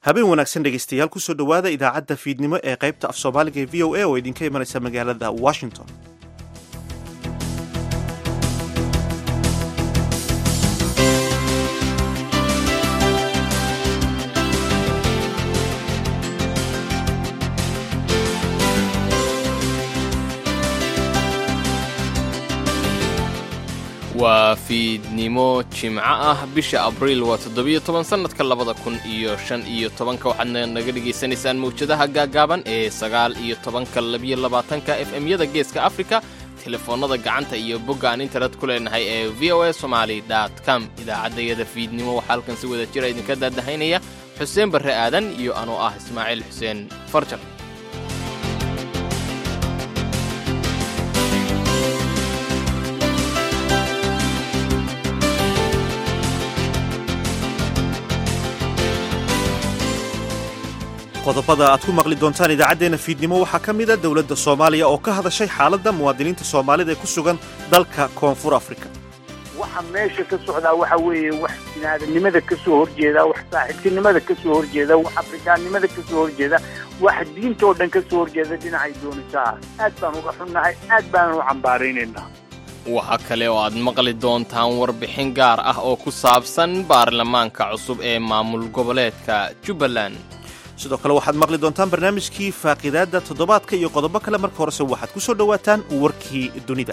habeen wanaagsan dhegaystayaal kusoo dhowaada idaacadda fiidnimo ee qaybta af soomaaliga ee v o a oo idinka imanaysa magaalada washington waa fiidnimo jimco ah bisha abriil waa toddobiyo toban sannadka labada kun iyo shan iyo tobanka waxaadna naga dhegaysanaysaan mawjadaha gaagaaban ee sagaal iyo tobanka labiyo labaatanka f m-yada geeska afrika telefoonnada gacanta iyo bogga aan internet ku leenahay ee v o a somaali com idaacaddayada fiidnimo waxaa halkan si wada jira idinka daadahaynaya xuseen barre aadan iyo anoo ah ismaaciil xuseen farjar qodobada aad ku maqli doontaan idaacaddeenna fiidnimo waxaa ka mid a dowladda soomaaliya oo ka hadashay xaaladda muwaadiniinta soomaalida ee ku sugan dalka koonfur afrika waxa meesha ka socdaa waxa weeye wax binaadamnimada ka soo horjeeda wax saaxiibtinimada ka soo horjeeda wax afrikaannimada ka soo horjeeda wax diinta oo dhan ka soo horjeeda dhinacay doonisaa aad baan uga xunnahay aad baanan u cambaaraynaynaa waxaa kale oo aad maqli doontaan warbixin gaar ah oo ku saabsan baarlamaanka cusub ee maamul goboleedka jubbaland sidoo kale waxaad maqli doontaan barnaamijkii faaqidaadda toddobaadka iyo qodobo kale marka horese waxaad ku soo dhowaataan warkii dunida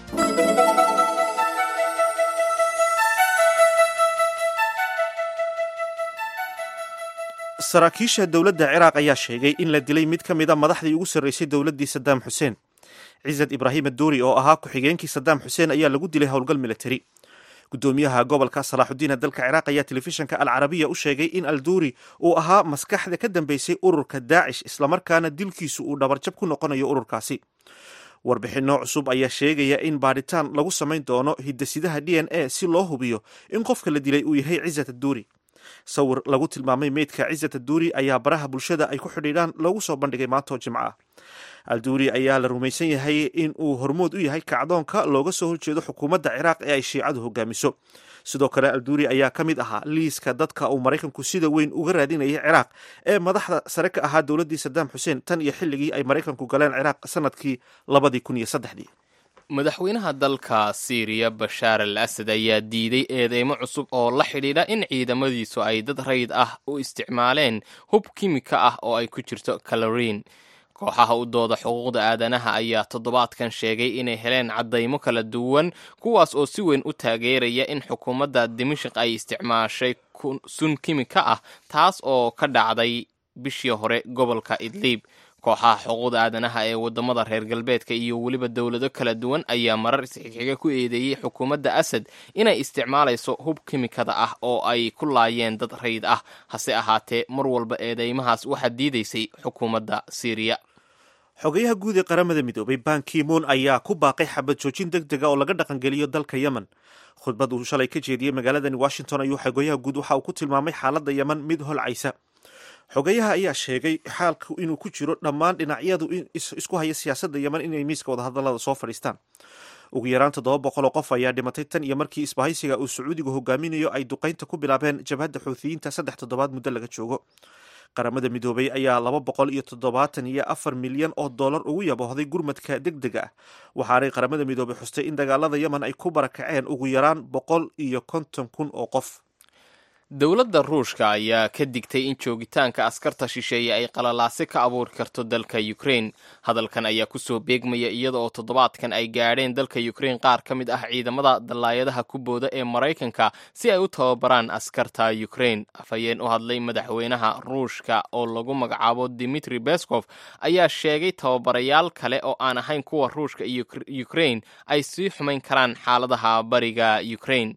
saraakiisha dowladda ciraaq ayaa sheegay in la dilay mid ka mida madaxdii ugu sarraysay dowladdii sadaam xuseen cisad ibraahim aduuri oo ahaa ku-xigeenkii sadaam xuseen ayaa lagu dilay howlgal militari gudoomiyaha gobolka salaaxudiina dalka ciraaq ayaa telefishinka alcarabiya u sheegay in alduuri uu ahaa maskaxda ka dambeysay ururka daacish islamarkaana dilkiisu uu dhabarjab ku noqonayo ururkaasi warbixinno cusub ayaa sheegaya in baadhitaan lagu samayn doono hidasidaha d n a si loo hubiyo in qofka la dilay uu yahay cisat aduuri sawir lagu tilmaamay meydka cisat aduuri ayaa baraha bulshada ay ku xidhiidhaan loogu soo bandhigay maantoo jimco ah alduuri ayaa la rumaysan yahay in uu hormood u yahay kacdoonka looga soo horjeedo xukuumadda ciraaq ee ay shiicadu hogaamiso sidoo kale alduuri ayaa ka mid ahaa liiska dadka uu maraykanku sida weyn uga raadinayay ciraaq ee madaxda sare ka ahaa dowladdii sadaam xuseen tan iyo xilligii ay maraykanku galeen ciraaq sanadkii labadii kun iyo saddexdii madaxweynaha dalka siiriya bashaar al asad ayaa diiday eedeymo cusub oo la xidhiidha in ciidamadiisu ay dad rayid ah u isticmaaleen hub kimika ah oo ay ku jirto kaloriin kooxaha u dooda xuquuqda aadanaha ayaa toddobaadkan sheegay inay heleen caddaymo kala duwan kuwaas oo si weyn u taageeraya in xukuumadda dimashik ay isticmaashay sun kimika ah taas oo ka dhacday bishii hore gobolka idliib kooxaha xuquuqda aadanaha ee waddamada reer galbeedka iyo weliba dowlado kala duwan ayaa marar isxixiga ku eedeeyey xukuumadda asad inay isticmaalayso hub kimikada ah oo ay ku laayeen dad rayid ah hase ahaatee mar walba eedeymahaas waxaa diidaysay xukuumadda siiriya xogayaha guud ee qaramada midoobay ban kimon ayaa ku baaqay xabad joojin deg dega oo laga dhaqangeliyo dalka yemen khudbad uu shalay ka jeediyey magaaladani washington ayuu xogayaha guud waxa uu ku tilmaamay xaaladda yemen mid holcaysa xogayaha ayaa sheegay xaalku inuu ku jiro dhammaan dhinacyadu isku haya siyaasadda yemen inay miiska wadahadalada soo fadhiistaan ugu yaraan toddoba boqol oo qof ayaa dhimatay tan iyo markii isbahaysiga uu sacuudigu hogaaminayo ay duqaynta ku bilaabeen jabhadda xuuthiyiinta saddex toddobaad muddo laga joogo qaramada midoobay ayaa laba boqol iyo toddobaatan iyo afar milyan oo dollar ugu yaboohday gurmadka deg dega ah waxaanay qaramada midoobay xustay in dagaalada yemen ay ku barakaceen ugu yaraan boqol iyo konton kun oo qof dowladda ruushka ayaa ka digtay in joogitaanka askarta shisheeye ay qalalaase ka abuuri karto dalka ukrain hadalkan ayaa kusoo beegmaya iyada oo toddobaadkan ay gaadheen dalka ukrain qaar ka mid ah ciidamada dallaayadaha ku booda ee maraykanka si ay u tababaraan askarta ukrain afhayeen u hadlay madaxweynaha ruushka oo lagu magacaabo dimitri bescof ayaa sheegay tababarayaal kale oo aan ahayn kuwa ruushka iyo ukrain ay sii xumayn karaan xaaladaha bariga ukrain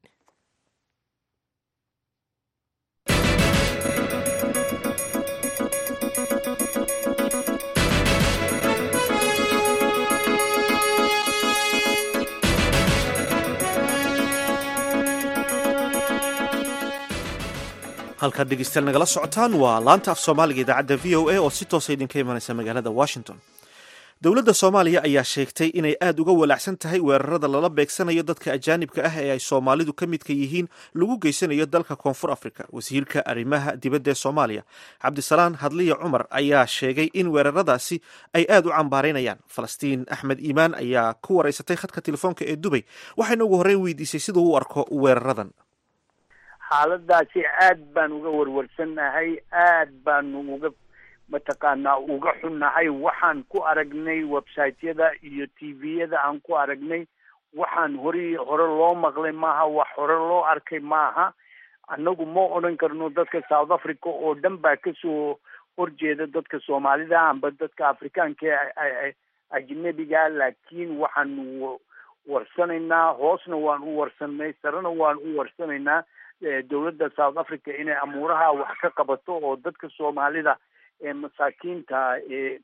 halkaad dhegeystayaal nagala socotaan waa laanta af soomaaliga idaacadda v o a oo si toosa idinka imanaysa magaalada washington dowladda soomaaliya ayaa sheegtay inay aad uga walaacsan tahay weerarada lala beegsanayo dadka ajaanibka ah ee ay soomaalidu ka midka yihiin lagu geysanayo dalka koonfur afrika wasiirka arrimaha dibadda ee soomaaliya cabdisalaan hadliya cumar ayaa sheegay in weeraradaasi ay aad u cambaaraynayaan falastiin axmed iimaan ayaa ku waraysatay khadka telefoonka ee dubay waxayna ugu horreyn weydiisay siduu u arko weeraradan xaaladaasi aad baan uga warwarsannahay aad baanu uga mataqaanaa uga xunnahay waxaan ku aragnay websiteyada iyo t v-yada aan ku aragnay waxaan hore hore loo maqlay maaha wax hore loo arkay maaha annagu ma odhan karno dadka south africa oo dhan baa kasoo horjeeda dadka soomaalida amba dadka afrikaanka ajnebiga laakiin waxaanu warsanaynaa hoosna waan u warsanay sarena waan u warsanaynaa dowladda south africa inay amuuraha wax ka qabato oo dadka soomaalida ee masaakiinta ee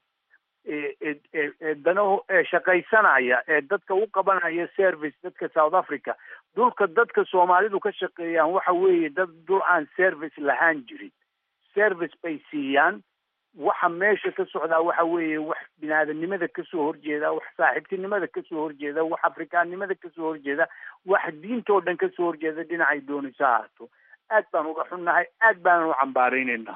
ee danaho ee shaqaysanaya ee dadka u qabanaya service dadka south africa dhulka dadka soomaalidu ka shaqeeyaan waxa weeye dad dhul aan service lahaan jirin service bay siiyaan waxa meesha ka socdaa waxa weeye wax binaadamnimada kasoo horjeeda wax saaxiibtinimada kasoo horjeeda wax afrikaannimada kasoo horjeeda wax diinta oo dhan kasoo horjeeda dhinacay doonayso ahaato aad baan uga xunnahay aad baanan u cambaaraynaynaa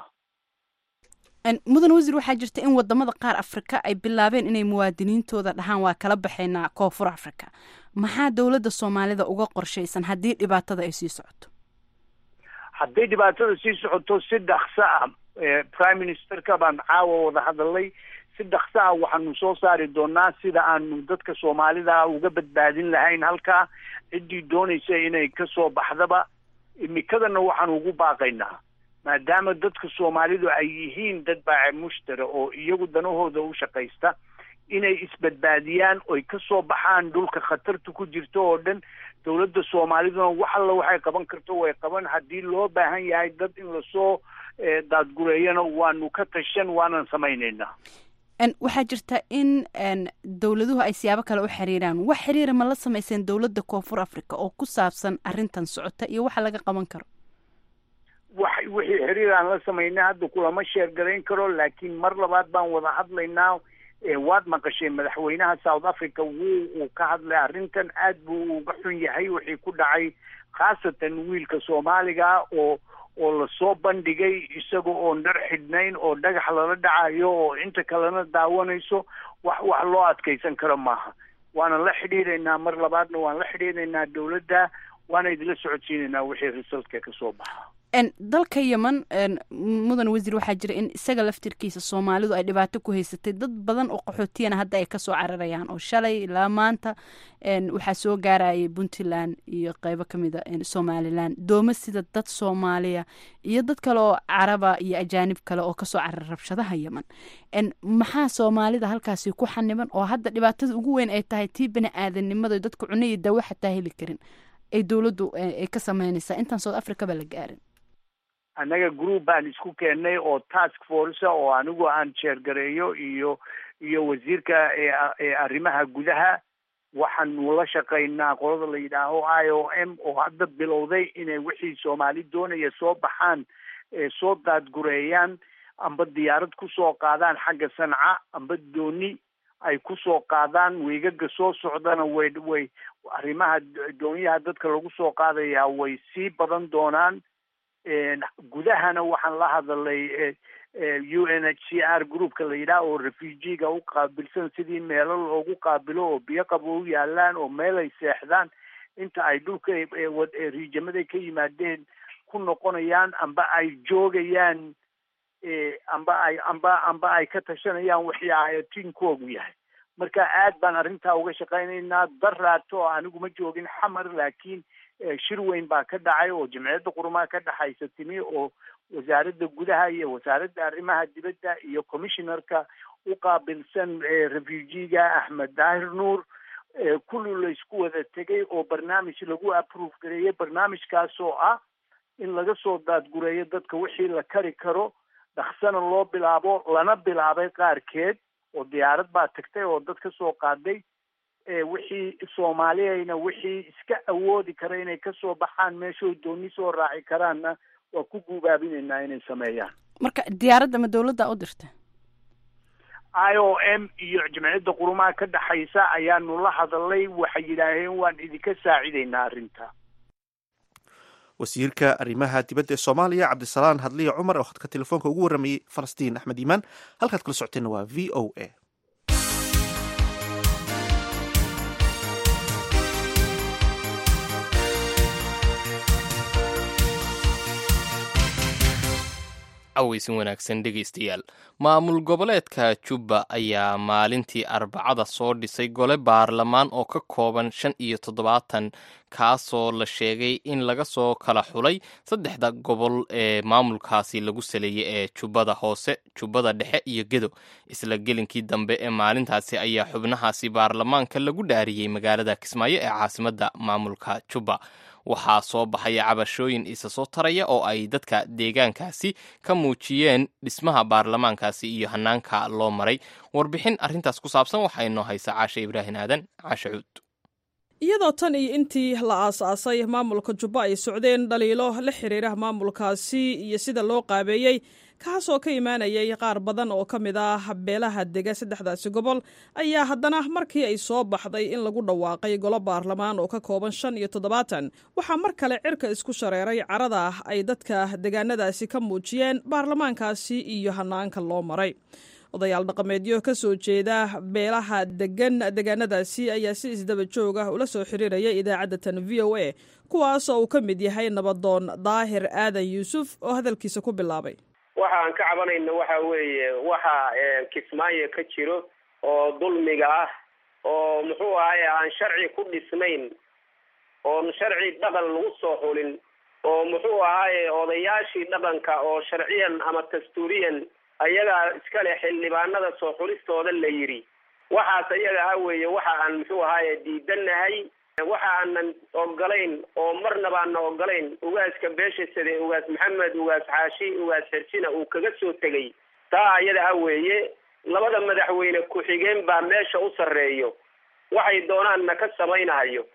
mudan wasiir waxaa jirta in wadamada qaar afrika ay bilaabeen inay muwaadiniintooda dhahaan waa kala baxaynaa koonfur africa maxaa dowladda soomaalida uga qorshaysan haddii dhibaatada ay sii socoto hadday dhibaatada sii socoto si dhakso ah prime ministerka baan caawa wada hadalay si dhakso ah waxaanu soo saari doonaa sida aanu dadka soomaalida uga badbaadin lahayn halkaa ciddii doonaysa inay kasoo baxdaba imikadana waxaanu ugu baaqaynaa maadaama dadka soomaalidu ay yihiin dad baace mushtara oo iyagu danahooda u shaqaysta inay isbadbaadiyaan oy kasoo baxaan dhulka khatarta ku jirto oo dhan dowladda soomaaliduna wax alla waxay qaban karto way qaban haddii loo baahan yahay dad in lasoo daadgureeyana waanu ka tashan waanan samaynaynaa waxaa jirta in dowladuhu ay siyaabo kale u xiriiraan wax xiriira ma la samayseen dowladda koonfur africa oo ku saabsan arrintan socota iyo waxa laga qaban karo wax wixii xiriir aan la samaynay hadda kulama sheergarayn karo laakiin mar labaad baan wada hadlaynaa waad maqashay madaxweynaha south africa wuu uu ka hadlay arrintan aad buu uga xun yahay wixii ku dhacay khaasatan wiilka soomaaliga oo oo lasoo bandhigay isaga oon dhar xidhnayn oo dhagax lala dhacayo oo inta kalena daawanayso wax wax loo adkaysan karo maaha waana la xidhiidhaynaa mar labaadna waan la xidhiidhaynaa dowladda waana idinla socodsiinaynaa wixii resultka kasoo baxa dalka yemen mudan wasiir waxaa jira in isaga laftirkiisa soomaalidu ay dhibaato ku haysatay dad badan oo qaxootiyana hadda ay kasoo cararayaan oo shalay ilaa maanta waxaa soo gaarayay puntland iyo qeybo kamid a somalilan dooma sida dad soomaaliya iyo dad kale oo caraba iyo ajaanib kale oo kasoo carar rabshadaha yemen maxaa soomaalida halkaasi ku xaniban oo hadda dhibaatada ugu weyn ay tahay tii bani aadanimada dadka cuna iyo dawo xataa heli karin ay dowladdu ay ka sameynaysaa intaan south africa ba la gaarin annaga group baan isku keennay oo task force oo anigu aan jeergareeyo iyo iyo wasiirka ee arrimaha gudaha waxaanu la shaqaynaa qolada la yidhaaho i o m oo hadda bilowday inay wixii soomaali doonaya soo baxaan soo daadgureeyaan amba diyaarad kusoo qaadaan xagga sanca amba dooni ay kusoo qaadaan weegaga soo socdana way way arrimaha doonyaha dadka lagu soo qaadayaa way sii badan doonaan gudahana waxaan la hadalay u n h c r groupka la yidhaah oo refugiga u qaabilsan sidii meelo loogu qaabilo oo biyo qabo u yaalaan oo meel ay seexdaan inta ay dhulka riijamaday ka yimaadeen ku noqonayaan amba ay joogayaan amba ay amba amba ay ka tashanayaan wixii ayatiinkoogu yahay marka aad baan arrintaa uga shaqaynaynaa daraato anigu ma joogin xamar laakiin shir weyn baa ka dhacay oo jamciyadda qurumaha ka dhexaysa timi oo wasaaradda gudaha iyo wasaaradda arrimaha dibadda iyo commissionerka u qaabilsan refugiga axmed daahir nuur kulli laysku wada tegay oo barnaamij lagu approve gareeyay barnaamijkaas oo ah in laga soo daadgureeyo dadka wixii la kari karo dhaksana loo bilaabo lana bilaabay qaarkeed oo diyaarad baa tagtay oo dad ka soo qaaday wixii soomaaliyayna wixii iska awoodi kara inay kasoo baxaan meeshoy dooni soo raaci karaanna waa ku guubaabinaynaa inay sameeyaan marka diyaaradda ma dowladda u dirta i o m iyo jamciyadda qurumaha ka dhexaysa ayaanu la hadalnay waxay yidhaaheen waan idinka saacidaynaa arrinta wasiirka arrimaha dibadda ee soomaaliya cabdisalaan hadliya cumar oo khadka telefoonka ugu warramayey falastiin axmed iimaan halkaad kala socoteenna waa v o a cawaysin wanaagsan dhegaystayaal maamul goboleedka jubba ayaa maalintii arbacada soo dhisay gole baarlamaan oo ka kooban shan iyo toddobaatan kaasoo la sheegay in laga soo kala xulay saddexda gobol ee maamulkaasi lagu saleeyey ee jubbada hoose jubbada dhexe iyo gedo isla gelinkii dambe ee maalintaasi ayaa xubnahaasi baarlamaanka lagu dhaariyey magaalada kismaayo ee caasimadda maamulka jubba waxaa soo baxaya cabashooyin isa soo taraya oo ay dadka deegaankaasi ka muujiyeen dhismaha baarlamaankaasi iyo hanaanka loo maray warbixin arrintaas ku saabsan waxaa inoo haysa caashe ibraahin aadan caashe cuud iyadoo tan iyo intii la aas-aasay maamulka jubba ay socdeen dhaliilo la xiriira maamulkaasi iyo sida loo qaabeeyey kaasoo ka imaanayay qaar badan oo ka mid ah beelaha dega saddexdaasi gobol ayaa haddana markii ay soo baxday in lagu dhawaaqay golo baarlamaan oo ka kooban shan iyo toddobaatan waxaa mar kale cirka isku shareeray carada ay dadka degaanadaasi ka muujiyeen baarlamaankaasi iyo hanaanka loo maray odayaal dhaqameedyo ka soo jeeda beelaha degan degaanadaasi ayaa si isdaba joog ah ula soo xiriiraya idaacadda tan v o a kuwaasoo uu ka mid yahay nabadoon daahir aadan yuusuf oo hadalkiisa ku bilaabay waxa aan ka cabanayno waxa weeye waxa kismaayo ka jiro oo dulmiga ah oo muxuu ahaye aan sharci ku dhisnayn oon sharci dhaqan lagu soo xulin oo muxuu ahaaye odayaashii dhaqanka oo sharciyan ama dastuuriyan ayagaa iskale xildhibaanada soo xulistooda la yidhi waxaas ayaga ah weeye waxa aan muxuu ahaaye diidanahay waxa aanan ogolayn oo marnaba aanna ogolayn ugaaska beesha sade ugaas maxamed ugaas xaashi ugaas xersina uu kaga soo tegay taa ayada ah weeye labada madaxweyne ku-xigeen baa meesha u sarreeyo waxay doonaanna ka samaynahayo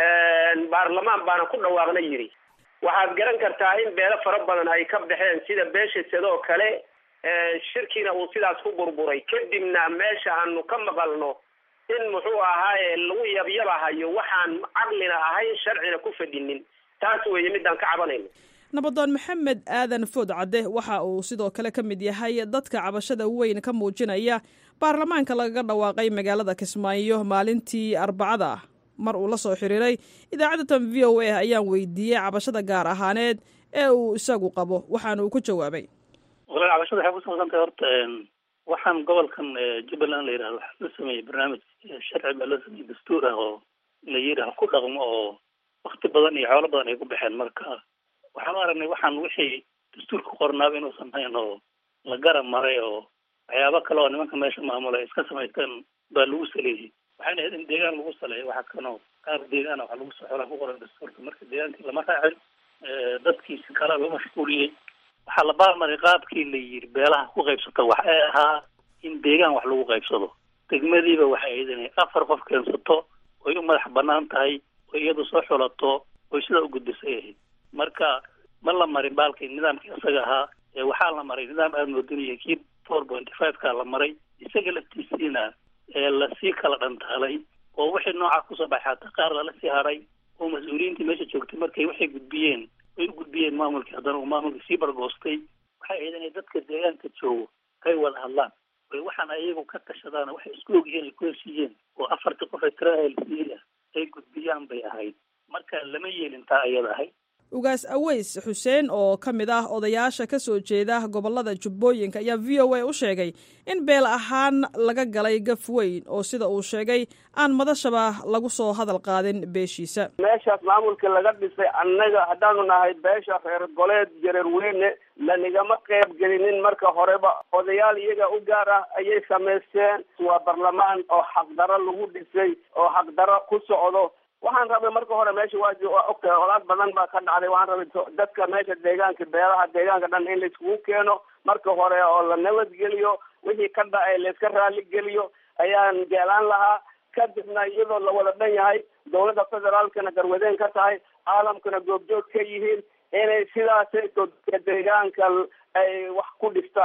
baarlamaan baana ku dhawaaqna yidhi waxaad garan kartaa in beelo fara badan ay ka baxeen sida beesha sadoo kale shirkiina uu sidaas ku burburay kadibna meesha aanu ka maqalno in muxuu ahaaye lagu yabyabahayo waxaan caqlina ahayn sharcina ku fadhinin taas weeye midaan ka cabanayno nabadoon maxamed aadan food cadde waxa uu sidoo kale ka mid yahay dadka cabashada weyn ka muujinaya baarlamaanka lagaga dhawaaqay magaalada kismaayo maalintii arbacada ah mar uu la soo xiriiray idaacadda tan v o a ayaan weydiiyey cabashada gaar ahaaneed ee uu isagu qabo waxaana uu ku jawaabay walaal cabashada waxay kusaabsantahay horta waxaan gobolkan jubbaland la yidhahdo waxaa loo sameeyey barnaamij sharci baa loo sameeyey dastuur ah oo la yidhi ha ku dhaqmo oo wakti badan iyo xoolo badan ay ku baxeen marka waxaan u aragnay waxaan wixii dastuurka qornaaba inuusan hayn oo la garab maray oo waxyaabo kale oo nimanka meesha maamula ay iska samaysteen baa lagu saleeyey waxayna ahayd in deegaan lagu saleeyo waxa kanoo qaar deegaana waxa lagu soxolaa ku qoran dastuurka marka deegaankii lama raacin dadkiisi kalaa loo mashquuliyey waxaa la baarmaray qaabkii la yidhi beelaha ku qaybsata wax ee ahaa in deegaan wax lagu qaybsado degmadiiba waxay ahayd inay afar qof keensato oy u madax banaan tahay oo iyadu soo xulato oy sidaa u gudbisay ahayd marka ma la marin baalkii nidaamkii isaga ahaa ee waxaa la maray nidaam aada moodinaya kii four pointy five ka la maray isaga laftiisiina ee lasii kala dhantaalay oo wixii noocaa kusoo baxay hataa qaar lala sii haray oo mas-uuliyiintii meesha joogtay markay waxay gudbiyeen way u gudbiyeen maamulkii haddana uu maamulkii sii bargoostay waxay ahayd inay dadka deegaanka joogo ay wada hadlaan oy waxaana iyagu ka tashadaan waxay isku ogyihiin ay ku heshiiyeen oo afartii qof ee tirada helsiiya ay gudbiyaan bay ahayd marka lama yeelin taa ayada ahayd ugaas aweys xuseen oo ka mid ah odayaasha ka soo jeeda gobolada jubbooyinka ayaa v o a u sheegay in beel ahaan laga galay gaf weyn oo sida uu sheegay aan madashaba lagu soo hadal qaadin beeshiisa meeshaas maamulka laga dhisay annaga haddaanu nahay beesha reer goleed jareer weyne lanigama qayb gelinin marka horeba odayaal iyaga u gaar ah ayay samaysteen waa barlamaan oo xaqdaro lagu dhisay oo xaqdaro ku socdo waxaan rabay marka hore meesha waa waa ogtahay olaad badan baa ka dhacday waxaan rabay dadka meesha deegaanka beelaha deegaanka dhan in laiskugu keeno marka hore oo la nabadgeliyo wixii ka dhacay layska raali geliyo ayaan jeclaan lahaa kadibna iyadoo la wada dhan yahay dawladda federaalkana garwadeen ka tahay caalamkana goobjoog ka yihiin inay sidaasay dadka deegaanka ay wax ku dhistaan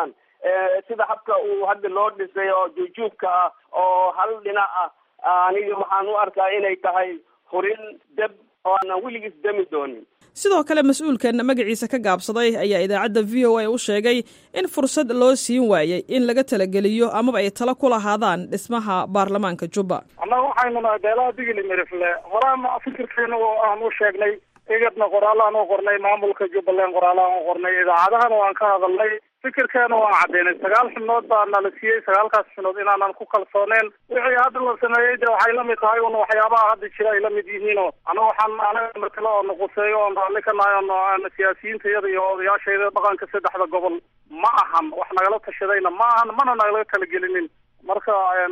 sida habka uu hadda loo dhisay oo juujuubka ah oo hal dhinac ah aniga waxaan u arkaa inay tahay hurin deb oo aanan weligiis demi doonin sidoo kale mas-uulkan magaciisa ka gaabsaday ayaa idaacadda v o a u sheegay in fursad loo siin waayey in laga talageliyo amaba ay talo ku lahaadaan dhismaha baarlamaanka jubba annaga waxaynu nahay beelaha digili mirifle horaana fikirkeena oo aan u sheegnay igadna qoraalaan u qornay maamulka jubbaland qoraalaan u qornay idaacadahana waan ka hadalnay fikirkeena waan caddaynay sagaal xubnood baa nala siiyey sagaalkaas xubnood inaanan ku kalsooneen wixii hadda la sameeyey de waxay lamid tahay un waxyaabaha hadda jira ay lamid yihiinoo ana waxaan anaga matalo oo nuquseeyo oon raalli ka nahay oo siyaasiyiintayada iyo odayaashayda dhaqanka saddexda gobol ma ahan wax nagala tashadayna ma ahan mana nagala talagelinin marka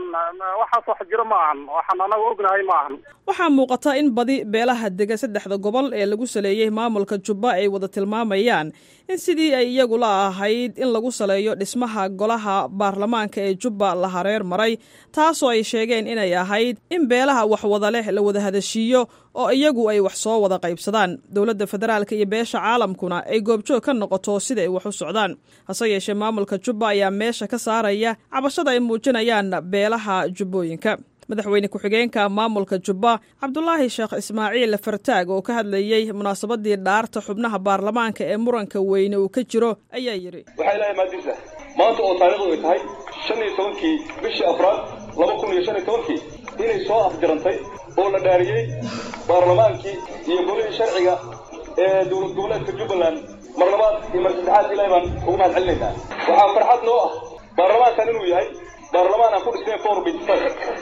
waxaas wax jiro ma ahan waxaan anaga ognahay ma ahan waxaa muuqata in badi beelaha dega saddexda gobol ee lagu saleeyey maamulka jubba ay wada tilmaamayaan in sidii ay iyagu la ahayd in lagu saleeyo dhismaha golaha baarlamaanka ee jubba la hareer maray taasoo ay sheegeen inay ahayd in beelaha wax wada leh la wada hadashiiyo oo iyagu ay wax soo wada qaybsadaan dowladda federaalka iyo beesha caalamkuna ay goobjoog ka noqoto sida ay wax u socdaan hase yeeshee maamulka jubba ayaa meesha ka saaraya cabashada ay muujinayaan beelaha jubbooyinka madaxweyne ku-xigeenka maamulka jubba cabdulaahi sheekh ismaaciil fartaag oo ka hadlayey munaasabadii dhaarta xubnaha baarlamaanka ee muranka weyne uu ka jiro ayaa yidhi waxaa ilaahay maadiisa maanta oo taariikhdu ay tahay shan iyo tobankii bishii afraad laba kun iyo shan iyo tobankii inay soo afjarantay oo la dhaariyey baarlamaankii iyo golihii sharciga ee dowlad goboleedka jubbaland mar labaad iyo mar saddexaad ilahay baan ugu mahad celinaynaa waxaa farxad noo ah baarlamaankan inuu yahay baarlamaan aan ku dhisnayn four bitsfad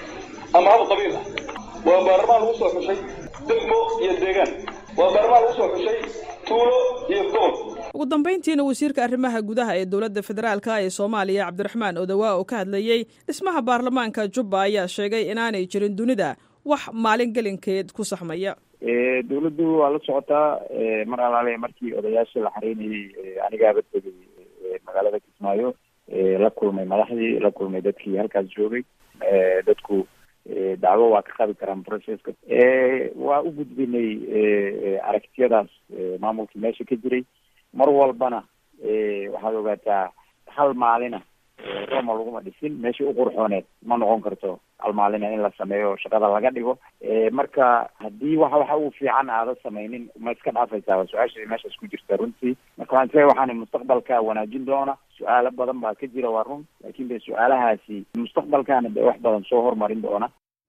ama hab qabiil ah waa baarlamaan lagu soo xushay degmo iyo deegaan waa baarlamaan lagu soo xushay tuulo iyo gobol ugu dambayntiina wasiirka arrimaha gudaha ee dowladda federaalka ee soomaaliya cabdiraxmaan odawaa oo ka hadlayey dhismaha baarlamaanka jubba ayaa sheegay inaanay jirin dunida wax maalin gelinkeed ku saxmaya dawladdu waa la socotaa mar alaale markii odayaasha la xareynayey anigaaba tegay magaalada kismaayo la kulmay madaxdii la kulmay dadkii halkaas joogay dadku dacwo waa ka qabi karaan processka waa u gudbinay aragtiyadaas maamulkii meesha ka jiray mar walbana waxaad ogaataa hal maalina roma laguma dhisin meeshii u qurxooneed ma noqon karto hal maalina in la sameeyo shaqada laga dhigo marka haddii waxa waxa uu fiican aada samaynin ma iska dhaafaysaa su-aasha meeshaas ku jirta runtii marka waxaan isleeyahay waxaana mustaqbalka wanaajin doona su-aalo badan baa ka jira waa run laakin de su-aalahaasi mustaqbalkana de wax badan soo hormarin doona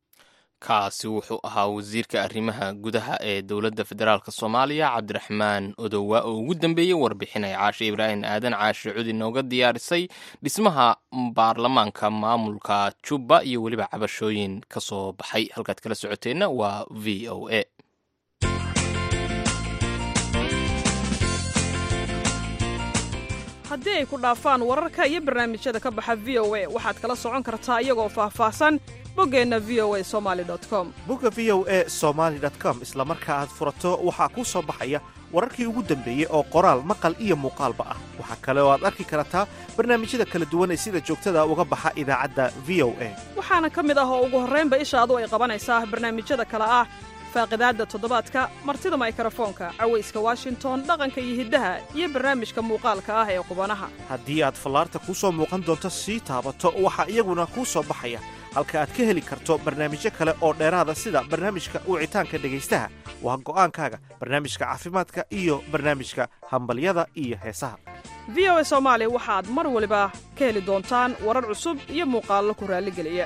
kaasi wuxuu ahaa wasiirka arrimaha gudaha ee dowladda federaalk soomaaliya cabdiraxmaan odowa oo ugu dambeeyey warbixinay caashe ibraahim aadan caashe cudi nooga diyaarisay dhismaha baarlamaanka maamulka jubba iyo weliba cabashooyin ka soo baxay halkaad kala socoteenna waa v o a haddii ay ku dhaafaan wararka iyo barnaamijyada ka baxa v o a waxaad kala socon kartaa iyagoo faahfaahsan boggeenna v o a somaali com bogga v o e somaali com isla marka aad furato waxaa kuu soo baxaya wararkii ugu dambeeyey oo qoraal maqal iyo muuqaalba ah waxaa kale oo aad arki kartaa barnaamijyada kala duwan ee sida joogtada uga baxa idaacadda v o a waxaana ka mid ah oo ugu horraynba ishaadu ay qabanaysaa barnaamijyada kale ah faaqidaadda toddobaadka martida maykrofoonka cawayska washington dhaqanka iyo hiddaha iyo barnaamijka muuqaalka ah ee qubanaha haddii aad fallaarta kuu soo muuqan doonto sii taabato waxaa iyaguna kuu soo baxaya halka aad ka heli karto barnaamijyo kale oo dheeraada sida barnaamijka wicitaanka dhegaystaha waa go'aankaaga barnaamijka caafimaadka iyo barnaamijka hambalyada iyo heesaha v o a soomaali waxaad mar waliba ka heli doontaan warar cusub iyo muuqaallo ku raalligeliya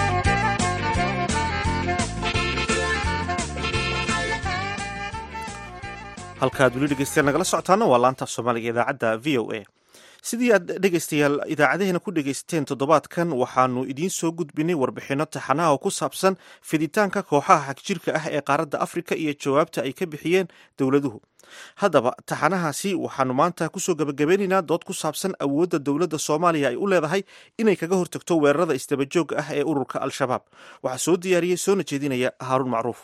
halkaaad weli dhegeystayaal nagala socotaana waa laanta soomaaliga idaacadda v o a sidii aad dhegaystayaal idaacadaheena ku dhegaysateen toddobaadkan waxaanu idiin soo gudbinay warbixinno taxanaha oo ku saabsan fiditaanka kooxaha xagjirka ah ee qaaradda afrika iyo jawaabta ay ka bixiyeen dowladuhu haddaba taxanahaasi waxaanu maanta kusoo gabagabeynaynaa dood ku saabsan awoodda dowladda soomaaliya ay u leedahay inay kaga hortagto weerarada isdabajooga ah ee ururka al-shabaab waxaa soo diyaariyey soona jeedinaya haaruun macruuf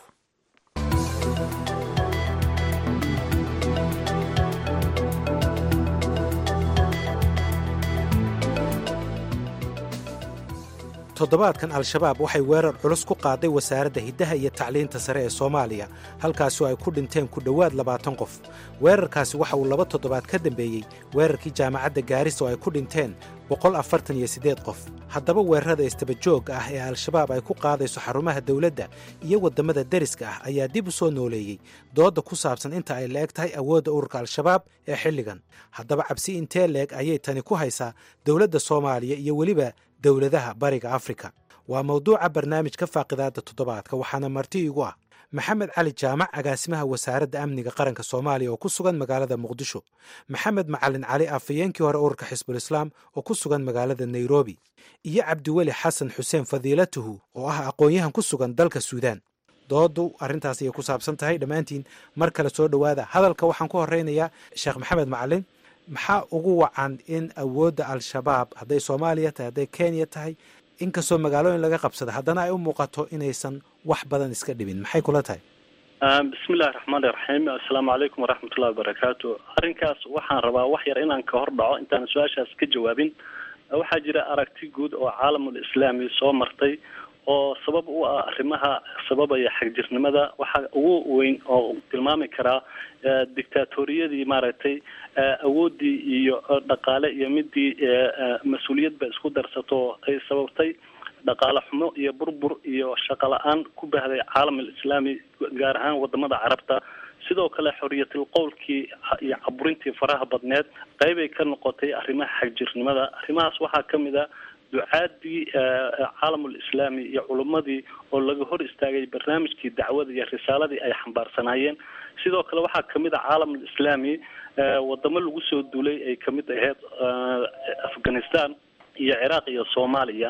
toddobaadkan al-shabaab waxay weerar culus ku qaaday wasaaradda hiddaha iyo tacliinta sare ee soomaaliya halkaasoo ay ku dhinteen ku dhowaad labaatan qof weerarkaasi waxa uu laba toddobaad ka dambeeyey weerarkii jaamacadda gaaris oo ay ku dhinteen boqol afartan iyo siddeed qof haddaba weerarada istabajoogga ah ee al-shabaab ay ku qaadayso xarumaha dawladda iyo waddamada deriska ah ayaa dib u soo nooleeyey doodda ku saabsan inta ay la-eg tahay awoodda ururka al-shabaab ee xilligan haddaba cabsi intee leeg ayay tani ku haysaa dowladda soomaaliya iyo weliba dowladaha bariga afrika waa mawduuca barnaamijka faaqidaadda toddobaadka waxaana marti igu ah maxamed cali jaamac agaasimaha wasaaradda amniga qaranka soomaaliya oo ku sugan magaalada muqdisho maxamed macalin cali afhayeenkii hore ururka xisbul islaam oo ku sugan magaalada nairobi iyo cabdiweli xasan xuseen fadiilatuhu oo ah aqoon-yahan ku sugan dalka suudaan doodu arrintaas ayay ku saabsan tahay dhammaantiin mar kale soo dhowaada hadalka waxaan ku horeynayaa sheekh maxamed macalin maxaa ugu wacan in awoodda al-shabaab hadday soomaaliya tahay hadday kenya tahay inkastoo magaalooyin laga qabsada haddana ay u muuqato inaysan wax badan iska dhibin maxay kula tahay bismillahi raxmaani raxiim assalaamu calaykum waraxmatullahi wabarakaatu arrinkaas waxaan rabaa wax yar inaan ka hor dhaco intaan su-aashaas ka jawaabin waxaa jira aragti guud oo caalamul islaami soo martay oo sabab u ah arrimaha sababaya xagjirnimada waxaa ugu weyn oo tilmaami karaa dictaatoriyadii maaragtay awooddii iyo dhaqaale iyo midii mas-uuliyadba isku darsato ay sababtay dhaqaale xumo iyo burbur iyo shaqo la-aan ku bahday caalam alislaami gaar ahaan wadamada carabta sidoo kale xoriyatul qowlkii iyo caburintii faraha badneed qeybay ka noqotay arrimaha xagjirnimada arrimahaas waxaa kamid a ducaadii caalamul islaami iyo culummadii oo laga hor istaagay barnaamijkii dacwada iyo risaaladii ay xambaarsanaayeen sidoo kale waxaa kamid a caalamul islaami wadamo lagu soo duulay ay kamid ahayd afghanistan iyo ciraaq iyo soomaaliya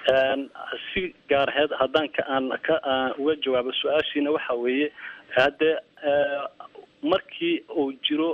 si gaar aheed haddaan ka aan ka uga jawaabo su-aashiina waxa weeye haddee markii uu jiro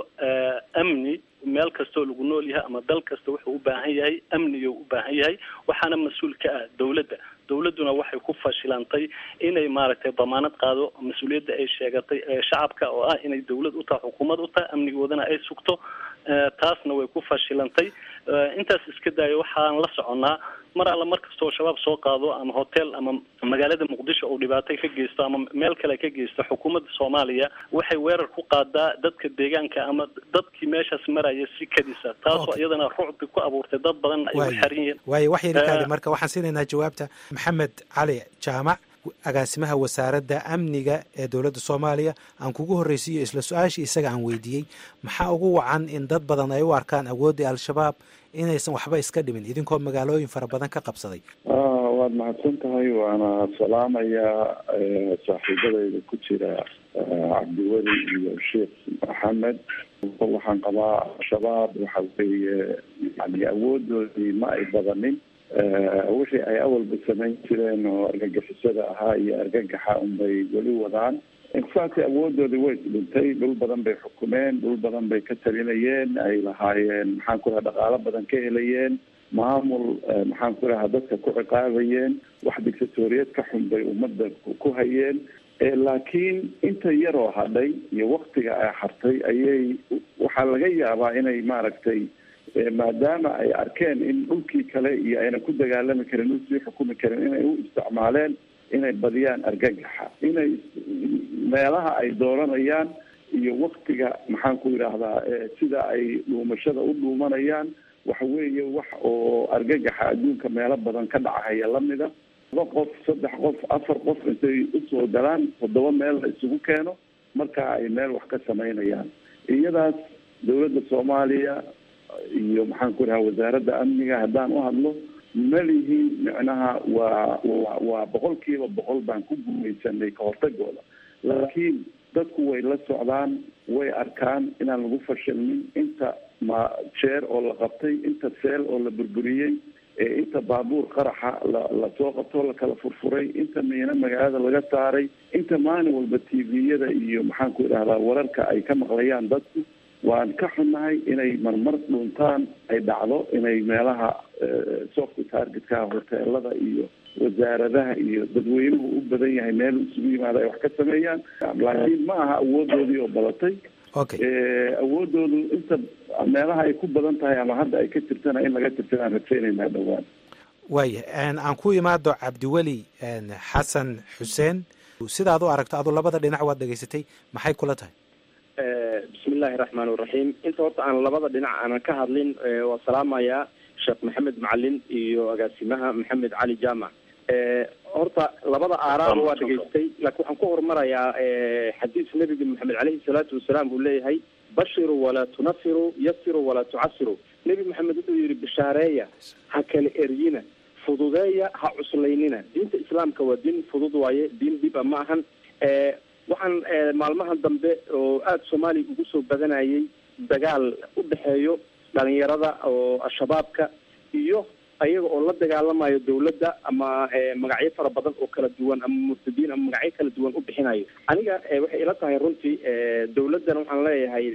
amni meel kastoo lagu nool yahay ama dal kasta wuxuu u baahan yahay amniga u baahan yahay waxaana mas-uul ka ah dawladda dawladduna waxay ku fashilantay inay maaragtay damaanad qaado mas-uuliyadda ay sheegatay shacabka oo ah inay dawlad u tahay xukuumad u tahay amnigoodana ay sugto taasna way ku fashilantay intaas iska daayo waxaan la soconnaa mar alla mar kastoo shabaab soo qaado ama hotel ama magaalada muqdisho uu dhibaatay ka geysto ama meel kale ka geysto xukuumadda soomaaliya waxay weerar ku qaadaa dadka deegaanka ama dadkii meeshaas maraya si kadisa taasoo iyadana rucbi ku abuurtay dad badan ay u xaran yihiin waayo wax yarikaadi marka waxaan siinaynaa jawaabta maxamed cali jaamac agaasimaha wasaaradda amniga ee dowladda soomaaliya aan kugu horreysiiyo isla su-aashii isaga aan weydiiyey maxaa ugu wacan in dad badan ay u arkaan awooddii al-shabaab inaysan waxba iska dhimin idinkoo magaalooyin fara badan ka qabsaday waad mahadsan tahay waana salaamayaa saaxiibadayda ku jira cabdiweli iyo sheekh maxamed waxaan qabaa al-shabaab waxa weeye yani awoodoodii ma ay badanin wixii ay awalba samayn jireen oo argagixisada ahaa iyo argagaxa unbay weli wadaan infact awoodoodii way dhintay dhul badan bay xukumeen dhul badan bay ka talinayeen ay lahaayeen maxaan ku raha dhaqaalo badan ka helayeen maamul maxaan ku rahaa dadka ku ciqaabayeen wax dictatoriyad ka xun bay ummadda ku hayeen laakiin inta yaroo hadhay iyo waktiga ay hartay ayay waxaa laga yaabaa inay maaragtay maadaama ay arkeen in dhulkii kale iyo ayna ku dagaalami karin dhul sii xukumi karin inay u isticmaaleen inay badiyaan argagaxa inay meelaha ay dooranayaan iyo waktiga maxaan ku yidhaahdaa sida ay dhuumashada u dhuumanayaan waxa weeye wax oo argagaxa adduunka meelo badan ka dhacahaya lamida laba qof saddex qof afar qof intay usoo galaan toddoba meel la isugu keeno marka ay meel wax ka samaynayaan iyadaas dawladda soomaaliya iyo maxaan ku dhaha wasaaradda amniga haddaan u hadlo ma lihin micnaha waa wa waa boqol kiiba boqol baan ku gumaysanay ka hortagooda laakiin dadku way la socdaan way arkaan inaan lagu fashilmin inta ma jeer oo la qabtay inta seel oo la burburiyey inta baabuur qaraxa la lasoo qabto lakala furfuray inta miino magaalada laga saaray inta maalin walba t v-yada iyo maxaan ku idhahdaa wararka ay ka maqlayaan dadku waan ka xunnahay inay marmar dhuntaan ay dhacdo inay meelaha soft targetka hoteelada iyo wasaaradaha iyo dadweynuhu u badan yahay meel isugu yimaada ay wax ka sameeyaan laakiin ma aha awoodoodii oo badatay awoodoodu inta meelaha ay ku badan tahay ama hadda ay ka jirtana in laga tirtanaan rajaynaynaa dhowaan waaya aan ku imaado cabdiweli xasan xuseen sidaad u aragto adu labada dhinac waad dhegaysatay maxay kula tahay bismi illaahi raxmaan iraxiim inta horta aan labada dhinac aanan ka hadlin waa salaamayaa sheekh maxamed macalin iyo agaasimaha maxamed cali jaamac horta labada aaraaba waa dhegaystay laakiin waxaan ku horumarayaa xadiis nebiga maxamed caleyhi salaatu wasalaam uu leeyahay bashiru walaa tunafiru yasiru walaa tucasiru nebi maxamed wuxuu yihi bishaareeya ha kala eryina fududeeya ha cuslaynina diinta islaamka waa diin fudud waaye diin dhiba ma ahan waxaan maalmahan dambe oo aada soomaaliya ugu soo badanayay dagaal u dhexeeyo dhalinyarada oo al-shabaabka iyo ayaga oo la dagaalamayo dawladda ama magacyo fara badan oo kala duwan ama murtadiin ama magacyo kala duwan u bixinayo aniga waxay ila tahay runtii dawladdana waxaan leeyahay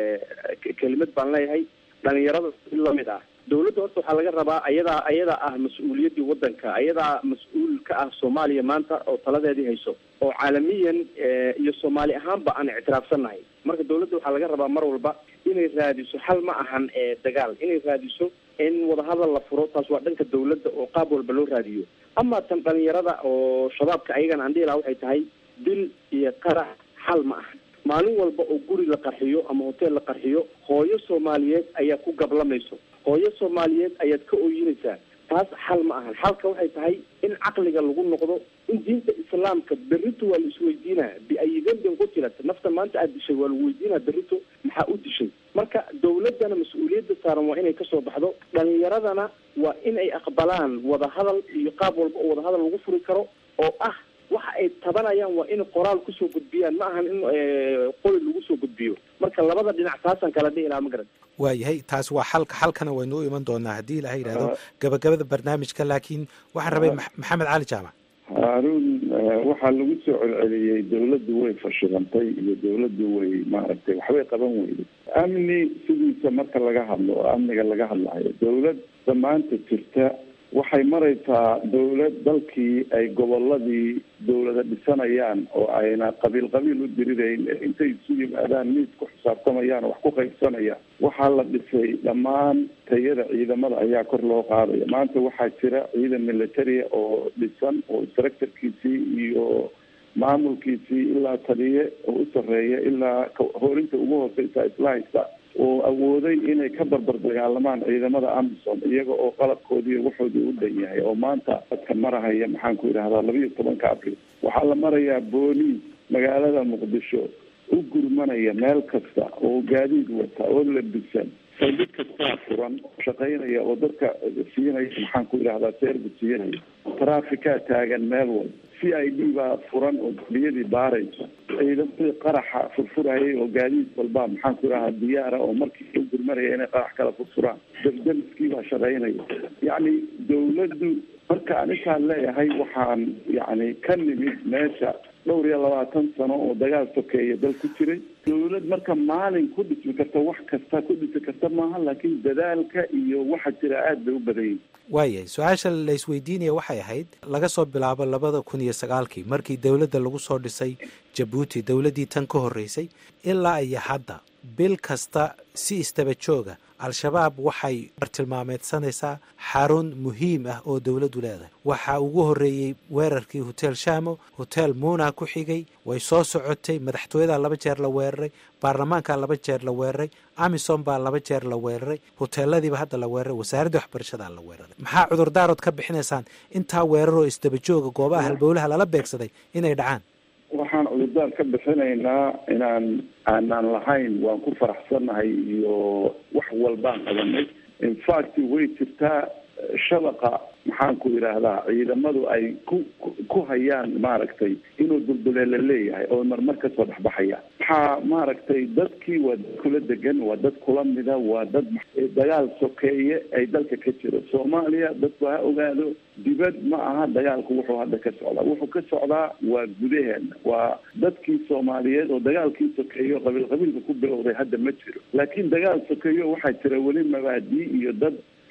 kelimad baan leeyahay dhalinyarada si lamid ah dawladda horta waxaa laga rabaa ayadaa ayadaa ah mas-uuliyaddii waddanka ayadaa mas-uul ka ah soomaaliya maanta oo taladeedii hayso oo caalamiyan iyo soomaali ahaanba aan ictiraafsannahay marka dawladda waxaa laga rabaa mar walba inay raadiso xal ma ahan dagaal inay raadiso in wadahadal la furo taas waa dhanka dawladda oo qaab walba loo raadiyo ama tan dhalinyarada oo shabaabka ayagana aan dhihi laha waxay tahay dil iyo qarax xal ma ahan maalin walba oo guri la qarxiyo ama hoteel la qarxiyo hooyo soomaaliyeed ayaa ku gablamayso hooyo soomaaliyeed ayaad ka ooyinaysaa taas xal ma ahan xalka waxay tahay in caqliga lagu noqdo in diinta islaamka berrito waa la isweydiinaa biayi dembin qutilat nafta maanta aada dishay waa lagu weydiinaa berrito maxaa u dishay marka dawladdana mas-uuliyadda saaran waa inay kasoo baxdo dhalinyaradana waa in ay aqbalaan wadahadal iyo qaab walba oo wadahadal lagu furi karo oo ah waxa ay tabanayaan waa in qoraal kusoo gudbiyaan ma ahan in qoli lagu soo gudbiyo marka labada dhinac taasaan kala dhihi lahaa ma garan waayahay taas waa xalka xalkana waynu u iman doonaa haddii ilaha yidhahdo gabagabada barnaamijka laakiin waxaan rabay maxamed cali jaamac haaruun waxaa lagu soo celceliyey dawladdu way fashilantay iyo dawladdu way maaragtay waxbay qaban weyday amni sidiisa marka laga hadlo oo amniga laga hadlayo dawladda maanta jirta waxay maraysaa dawlad dalkii ay goboladii dawlada dhisanayaan oo ayna qabiil qabiil u dirirayn intay isu yimaadaan miis ku xisaabtamayaan oo wax ku qaybsanayaan waxaa la dhisay dhammaan tayada ciidamada ayaa kor loo qaadaya maanta waxaa jira ciidan militaria oo dhisan oo structurekiisii iyo maamulkiisii ilaa taliye oo u sarreeya ilaa hoorinta ugu hooseysa isla haysta oo awooday inay ka barbar dagaalamaan ciidamada amisom iyaga oo qalabkoodii waxoodii u dhan yahay oo maanta dadka marahaya maxaan ku yidhahdaa labiiyo tobanka abril waxaa la marayaa booliis magaalada muqdisho u gurmanaya meel kasta oo gaadiid wata oo labisan saldhig kastaa furan oo shaqaynaya oo dadka siinaya maxaan ku yidhahdaa seerbu siinaya trafficaa taagan meel walba c i d baa furan oo dambiyadii baaraysa ciidamadii qaraxa furfurayay oo gaadiid walba maxaan ku yidhahdaa diyaara oo markii u gurmanaya inay qarax kala furfuraan dabdamiskii baa shaqaynaya yacni dawladdu marka anikaan leeyahay waxaan yacni ka nimid meesha dhowr iyo labaatan sano oo dagaal sokeeya dal ku jiray dawlad marka maalin ku dhismi karta wax kasta ku dhisi karta maaha laakiin dadaalka iyo waxa jira aada bay u badan yihin waayahay su-aasha la isweydiinaya waxay ahayd laga soo bilaabo labada kun iyo sagaalkii markii dowladda lagu soo dhisay jabuuti dowladdii tan ka horreysay ilaa iyo hadda bil kasta si istaba jooga al-shabaab waxay bartilmaameedsanaysaa xarun muhiim ah oo dowladdu leedahay waxaa ugu horreeyey weerarkii hotel shamo hotel muuna ku xigay way soo socotay madaxtooyadaa laba jeer la weeraray baarlamaankaa laba jeer la weeraray amisom baa laba jeer la weeraray hoteeladiiba hadda la weeraray wasaaradda waxbarashadaa la weeraray maxaa cudurdaarood ka bixinaysaan intaa weeraroo istaba jooga goobaha halbowlaha lala beegsaday inay dhacaan waxaan cudurdaar ka bixinaynaa inaan aanaan lahayn waan ku faraxsannahay iyo wax walbaan qabanay infact way jirtaa shabaqa maxaan ku yidhaahdaa ciidamadu ay ku ku hayaan maaragtay inuu dulduleela leeyahay oo marmar kasoo dhexbaxaya waxaa maaragtay dadkii waa dad kula degan waa dad kula mida waa dad dagaal sokeeye ay dalka ka jiro soomaaliya dadku ha ogaado dibad ma aha dagaalku wuxuu hadda ka socdaa wuxuu ka socdaa waa gudaheena waa dadkii soomaaliyeed oo dagaalkii sokeeyo qabiil qabiilka ku bilowday hadda ma jiro laakiin dagaal sokeeyo waxaa jira weli mabaadii iyo dad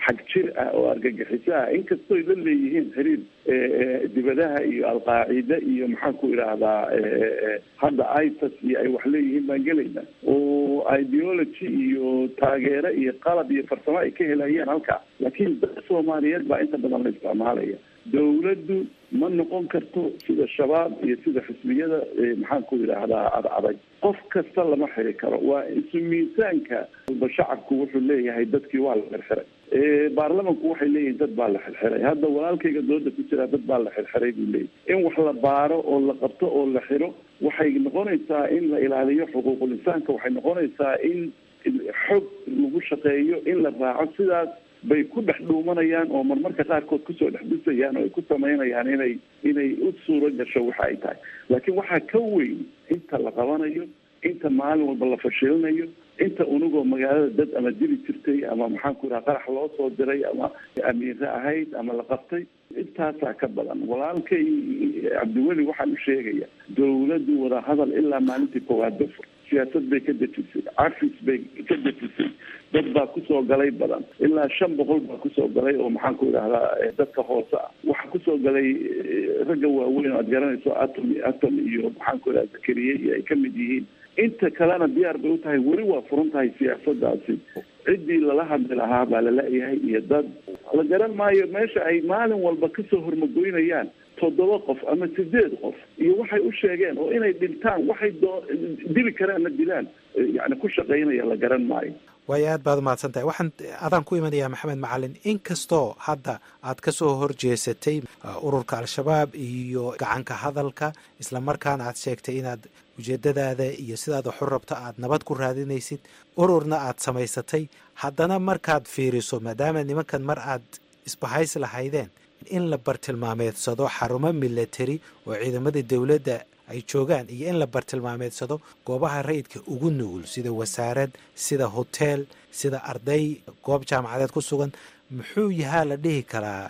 xag jir ah oo argagixiso ah inkastoy la leeyihiin xiriir dibadaha iyo alqaacida iyo maxaan ku idhaahdaa hadda itas iyo ay wax leeyihiin baan gelaynaa oo ideology iyo taageero iyo qalab iyo farsamo ay ka helayaan halkaa laakiin dad soomaaliyeed baa inta badan la isticmaalaya dawladdu ma noqon karto sida shabaab iyo sida xisbiyada maxaan ku idhaahdaa ad adag qof kasta lama xiri karo waa isu miisaanka walba shacabku wuxuu leeyahay dadkii waa la xirxiray baarlamanku waxay leeyihiin dad baa la xirxiray hadda walaalkayga dooda ku jira dad baa la xirxiray buu leeyahy in wax la baaro oo la qabto oo la xiro waxay noqonaysaa in la ilaaliyo xuquuqul insaanka waxay noqonaysaa in xog lagu shaqeeyo in la raaco sidaas bay ku dhex dhuumanayaan oo marmarka qaarkood kusoo dhex dhisayaan oo ay ku samaynayaan inay inay u suuro gasho waxa ay tahay laakiin waxaa ka weyn inta la qabanayo inta maalin walba la fashilinayo inta unugoo magaalada dad ama dili jirtay ama maxaan ku idhaha qarax loo soo diray ama amiire ahayd ama la qabtay intaasaa ka badan walaalkay cabdiweli waxaan u sheegaya dawladdu wadahadal ilaa maalintii koowaad ba fur siyaasad bay ka dejisay cafis bay ka dejisay dad baa kusoo galay badan ilaa shan boqol baa kusoo galay oo maxaan ku idhahdaa dadka hoose ah waxaa kusoo galay ragga waaweyn oo aad garanayso atom atom iyo maxaan ku idhaha zakariye iyo ay ka mid yihiin inta kalena diyaar bay u tahay weli waa furan tahay siyaasadaasi ciddii lala hadli lahaa baa lala-yahay iyo dad la garan maayo meesha ay maalin walba kasoo hormagoynayaan toddoba qof ama sideed qof iyo waxay u sheegeen oo inay dhintaan waxay doo dili karaanna dilaan yani ku shaqaynaya la garan maayo waayo aad baad umahadsan tahay waxaan adaan ku imanayaa maxamed macalin inkastoo hadda aad ka soo horjeesatay ururka al-shabaab iyo gacanka hadalka islamarkaana aad sheegtay inaad ujeedadaada iyo sidaad waxu rabto aad nabad ku raadinaysid ururna aad samaysatay haddana markaad fiiriso maadaama nimankan mar aad isbahays lahaydeen in la bartilmaameedsado xarumo milatari oo ciidamadii dowladda ay joogaan iyo in la bartilmaameedsado goobaha rayidka ugu nugul sida wasaarad sida hoteel sida arday goob jaamacadeed ku sugan muxuu yahaa la dhihi karaa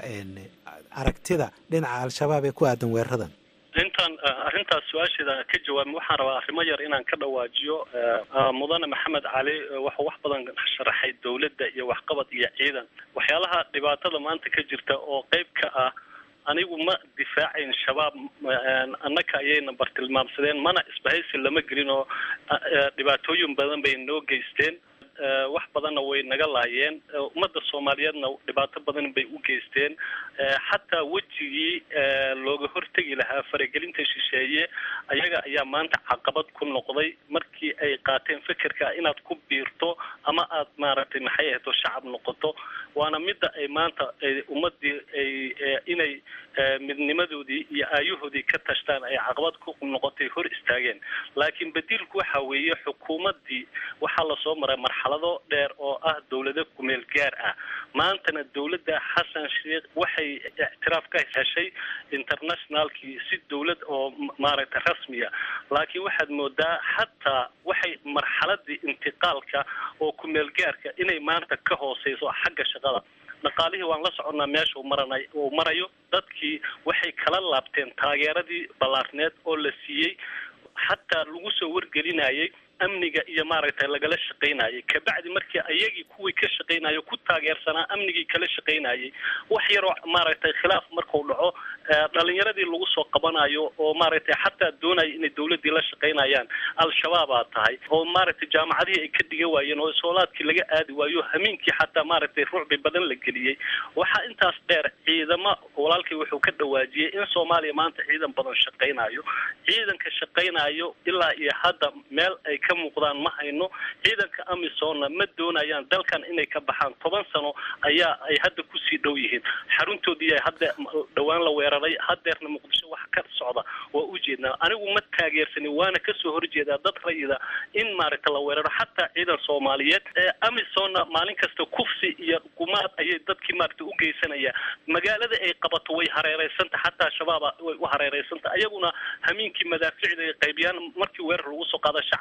aragtida dhinaca al-shabaab ee ku aadan weeraradan intaan arrintaas su-aasheeda ka jawaabin waxaan rabaa arrimo yar inaan ka dhawaajiyo mudane maxamed cali waxuu wax badan sharaxay dawladda iyo waxqabad iyo ciidan waxyaalaha dhibaatada maanta ka jirta oo qeyb ka ah anigu ma difaacayn shabaab annaka ayayna bartilmaamsadeen mana isbahaysi lama gelin oo dhibaatooyin badan bay noo geysteen wax badanna way naga laayeen ummadda soomaaliyeedna dhibaato badan bay u geysteen xataa wejigii looga hortegi lahaa faragelinta shisheeye ayaga ayaa maanta caqabad ku noqday markii ay qaateen fekerka inaad ku biirto ama aad maaragtay maxay ahayto shacab noqoto waana midda ay maanta ummadii ay inay midnimadoodii iyo aayahoodii ka tashtaan ay caqabad ku noqotay hor istaageen laakiin badiilku waxa weeye xukuumaddii waxaa lasoo maray marxalado dheer oo ah dawlado kumeel gaar ah maantana dawladda xasan sheekh waxay ictiraaf ka heshay internationalkii si dawlad oo maaragtay rasmiya laakiin waxaad moodaa xataa waxay marxaladii intiqaalka oo kumeel gaarka inay maanta ka hooseyso xagga shaqada dhaqaalihii waan la soconnaa meesha uu maranay uu marayo dadkii waxay kala laabteen taageeradii ballaarneed oo la siiyey xataa lagu soo wargelinayay amniga iyo maaragtay lagala shaqaynayay kabacdi markii ayagii kuwii ka shaqaynayo ku taageersanaa amnigii kala shaqaynayay wax yaroo maaragtay khilaaf markuu dhaco dhalinyaradii lagu soo qabanayo oo maaragtay xataa doonaya inay dawladdii la shaqaynayaan al-shabaabaa tahay oo maaragtay jaamacadihii ay ka dhigan waayeen oo isoolaadkii laga aadi waayo hamiinkii xataa maaragtay ruucbi badan la geliyey waxaa intaas dheer ciidamo walaalkii wuxuu ka dhawaajiyey in soomaaliya maanta ciidan badan shaqaynayo ciidanka shaqaynayo ilaa iyo hadda meel ay ka muuqdaan ma hayno ciidanka amisonna ma doonayaan dalkan inay ka baxaan toban sano ayaa ay hadda kusii dhow yihiin xaruntoodii hadda dhowaan la weeraray hadeerna muqdisho wax ka socda waa ujeednaa anigu ma taageersani waana kasoo horjeedaa dad rayida in maaragta la weeraro xataa ciidan soomaaliyeed amisonna maalin kasta kufsi iyo gumaad ayay dadkii maaragta u geysanaya magaalada ay qabato way hareereysanta xataa shabaaba way u hareereysanta ayaguna hamiinkii madaaficda ay qaybiyaan markii weerar lagu soo qaada shacabkay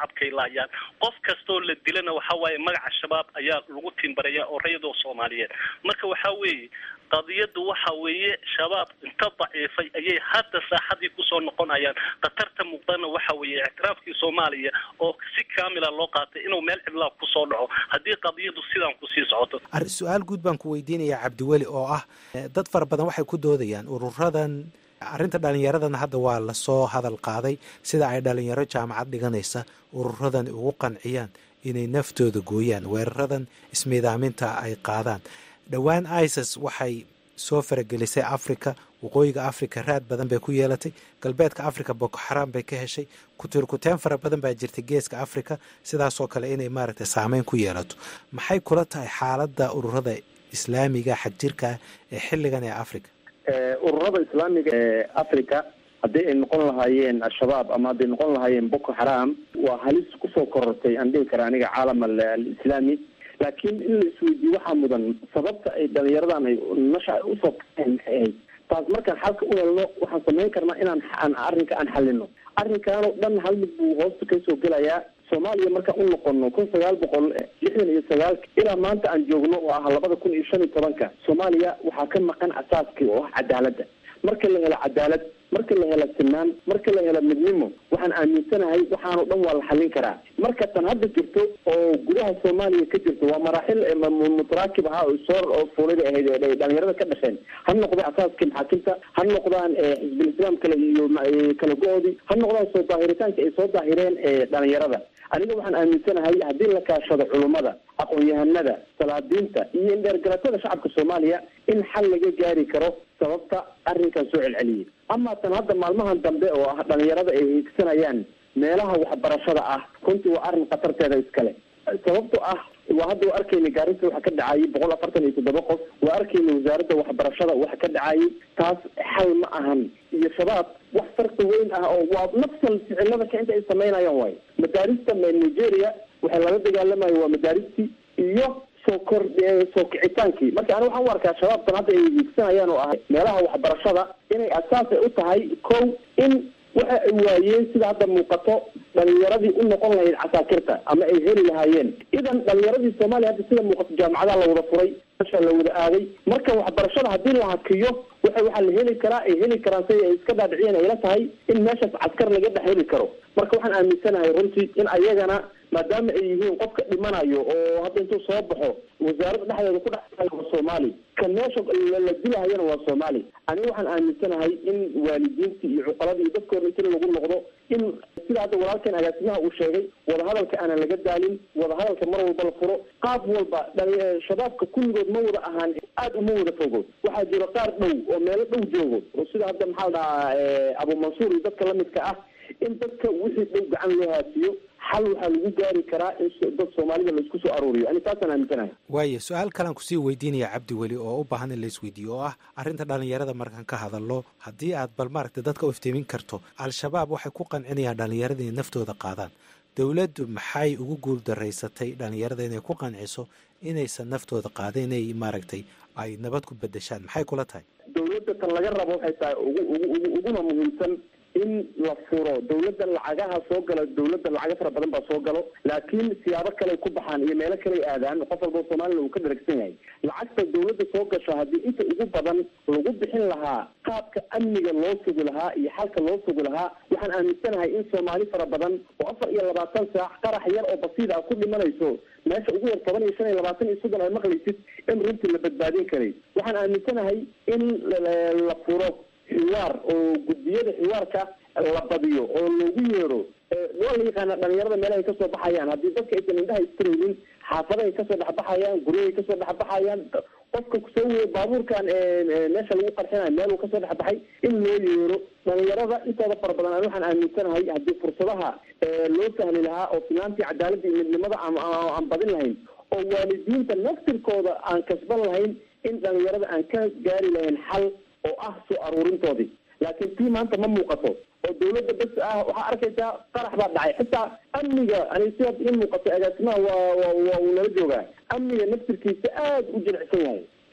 hadlayaan qof kastoo la dilana waxa waaye magaca shabaab ayaa lagu timbaraya oo rayadoo soomaaliyeed marka waxa weeye qadiyadu waxa weeye shabaab inta daciifay ayay hadda saaxadii kusoo noqonayaan khatarta muuqdana waxa weeye ictiraafkii soomaaliya oo si kaamila loo qaatay inuu meel cidlaa kusoo dhaco haddii qadiyadu sidaan kusii socoto su-aal guud baan ku weydiinayaa cabdiweli oo ah dad fara badan waxay ku doodayaan ururadan arrinta dhallinyaradana hadda waa lasoo hadal qaaday sida ay dhalinyaro jaamacad dhiganaysa ururadan ugu qanciyaan inay naftooda gooyaan weeraradan ismiidaaminta ay qaadaan dhowaan isis waxay soo faragelisay africa waqooyiga africa raad badan bay ku yeelatay galbeedka africa boko xaraam bay ka heshay kutirkuteen fara badan baa jirta geeska africa sidaasoo kale inay maaragtay saameyn ku yeelato maxay kula tahay xaaladda ururada islaamiga xagjirka ah ee xilligan ee africa ururada islaamiga ee africa haddii ay noqon lahaayeen al-shabaab ama hadday noqon lahaayeen boko xaraam waa halis kusoo korortay aan dhihi kara aniga caalam alislaami laakiin in la isweydiiyo waxaa mudan sababta ay dhalinyaradan ay nasha usoo kaeen maxay ahayd taas markaan xalka u helno waxaan samayn karnaa inaan aan arrinka aan xalino arrinkan oo dhan hal mid buu hoosta kasoo gelayaa soomaaliya markaan u noqono kun sagaal boqol lixdan iyo sagaalka ilaa maanta aan joogno oo ah labada kun iyo shan iyo tobanka soomaaliya waxaa ka maqan asaaskii oo ah cadaaladda marka la helo cadaalad marka la helo sinaan marka la helo midnimo waxaan aaminsanahay waxaanoo dhan waa la xallin karaa marka tan hadda jirto oo gudaha soomaaliya ka jirto waa maraaxil mutaraakib ahaa oo soo oo fuulada ahayd ee dhalinyarada ka dhasheen ha noqda asaaskii maxaakimta ha noqdaan xisbul islaam kale iyo kala go-oodii ha noqdaan soo daahiritaanka ay soo daahireen dhalinyarada aniga waxaan aaminsanahay haddii la kaashado culummada aqoon-yahanada salaadiinta iyo indheergalatada shacabka soomaaliya in xal laga gaari karo sababta arrinkan soo celceliyay ama tan hadda maalmahan dambe oo ah dhalinyarada ay hiigsanayaan meelaha waxbarashada ah runtii waa arrin khatarteeda iskale sababto ah waa hadda waa arkayna gaarisa waxa ka dhacayay boqol afartan iyo toddoba qof waa arkayna wasaaradda waxbarashada waxa ka dhacayay taas xal ma ahan iyo shabaab wax farqi weyn ah oo waa nafsal ficilada ka inta ay samaynayaan waayo madaarista nigeria waxay lala dagaalamayo waa madaaristii iyo soo kor soo kicitaankii marka ani waxaan u arkaa shabaabtan hadda ay hiigsanayaan oo ah meelaha waxbarashada inay asaas ay u tahay kow in waxa ay waayeen sida hadda muuqato dhalinyaradii u noqon lahayd casaakirta ama ay heli lahaayeen idan dhalinyaradii soomaaliya hadda sida muuqato jaamacadaha la wada furay mesha la wada aaday marka waxbarashada haddii la hakiyo waxa waxaa la heli karaa ay heli karaan si ay iska dhaadhiciyeen ayla tahay in meeshaas caskar laga dhex heli karo marka waxaan aaminsanahay runtii in ayagana maadaama ay yihiin qofka dhimanayo oo hadda intuu soo baxo wasaaradda dhexdeeda ku dhex waa soomaali ka meesha la dilahayana waa soomaali aniga waxaan aaminsanahay in waalidiintii iyo cuqaladii iyo dadka hore inti lagu noqdo in sida hadda walaalkan agaasimaha uu sheegay wadahadalka aanan laga daalin wadahadalka mar walba la furo qaab walba shabaabka kulligood ma wada ahaan aada uma wada fogo waxaa jiro qaar dhow oo meelo dhow joogo oo sida hadda maxaa la dhahaa abu mansuur iyo dadka lamidka ah in dadka wixii dhow gacan loo haasiyo xal waxaa lagu gaari karaa in dad soomaalida laisku soo aruuriyo ani taasaan aaminsanahay waayo su-aal kalean kusii weydiinaya cabdi weli oo u baahan in la isweydiiyo oo ah arrinta dhalinyarada markaan ka hadalno haddii aad bal maaragtay dadka u iftiimin karto al-shabaab waxay ku qancinayaan dhalinyarada inay naftooda qaadaan dowladdu maxay ugu guul daraysatay dhalinyarada inay ku qanciso inaysan naftooda qaadin inay maaragtay ay nabad ku bedeshaan maxay kula tahay dowladda tan laga rabo waxay tahay ugu ugu uguna muhiimsan in la furo dawladda lacagaha soo gala dawladda lacago fara badan baa soo galo laakiin siyaabo kale ku baxaan iyo meelo kale aadaan qof walba soomaalila uu ka dharagsan yahay lacagta dawladda soo gasho haddii inta ugu badan lagu bixin lahaa qaabka amniga loo sugi lahaa iyo xalka loo sugi lahaa waxaan aaminsanahay in soomaali fara badan oo afar iyo labaatan saac qarax yar oo basiid ah ku dhimanayso meesha ugu yar toban iyo shan iyo labaatan iyo soddon ay maqlaysid in runtii la badbaadin karay waxaan aaminsanahay in la furo xiwaar oo guddiyada xiwaarka la badiyo oo loogu yeero waa la yaqaana dhalinyarada meelahay kasoo baxayaan haddii dadka aysan indhaha istiraynin xaafadahay kasoo dhexbaxayaan guryahay kasoo dhexbaxayaan qofka kusoo weeye baabuurkan meesha lagu qarxinayo meeluu kasoo dhexbaxay in loo yeero dhalinyarada intooda fara badan an waxaan aaminsanahay haddii fursadaha loo sahli lahaa oo finaantii cadaaladda iyo midnimada aan badin lahayn oo waalidiinta naftirkooda aan kasban lahayn in dhalinyarada aan ka gaari lahayn xal oo ah soo aruurintoodii laakiin tii maanta ma muuqato oo dawladda bes ah waxaa arkaysaa qarax baa dhacay xitaa amniga ani sidaad ii muuqato agaasimaha waa waa waa uu nala joogaa amniga naftirkiisa aada u jilicsan yahay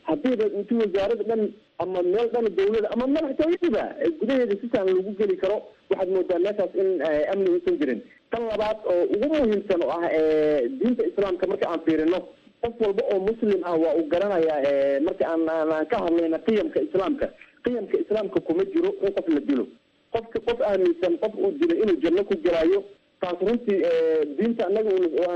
haddiiba inti wasaarada dhan ama meel dhan dawlada ama madaxtooyadiba gudaheeda si saan lagu geli karo waxaad moodaa meeshaas in amni uusan jirin tan labaad oo ugu muhiimsan oo ah diinta islaamka marka aan fiirino qof walba oo muslim ah waa uu garanayaa marka aan aan ka hadlayna qiyamka islaamka qiyamka islaamka kuma jiro in qof la dilo qofka qof aaminsan qof uu dilo inuu janno ku gelaayo taas runtii diinta anaga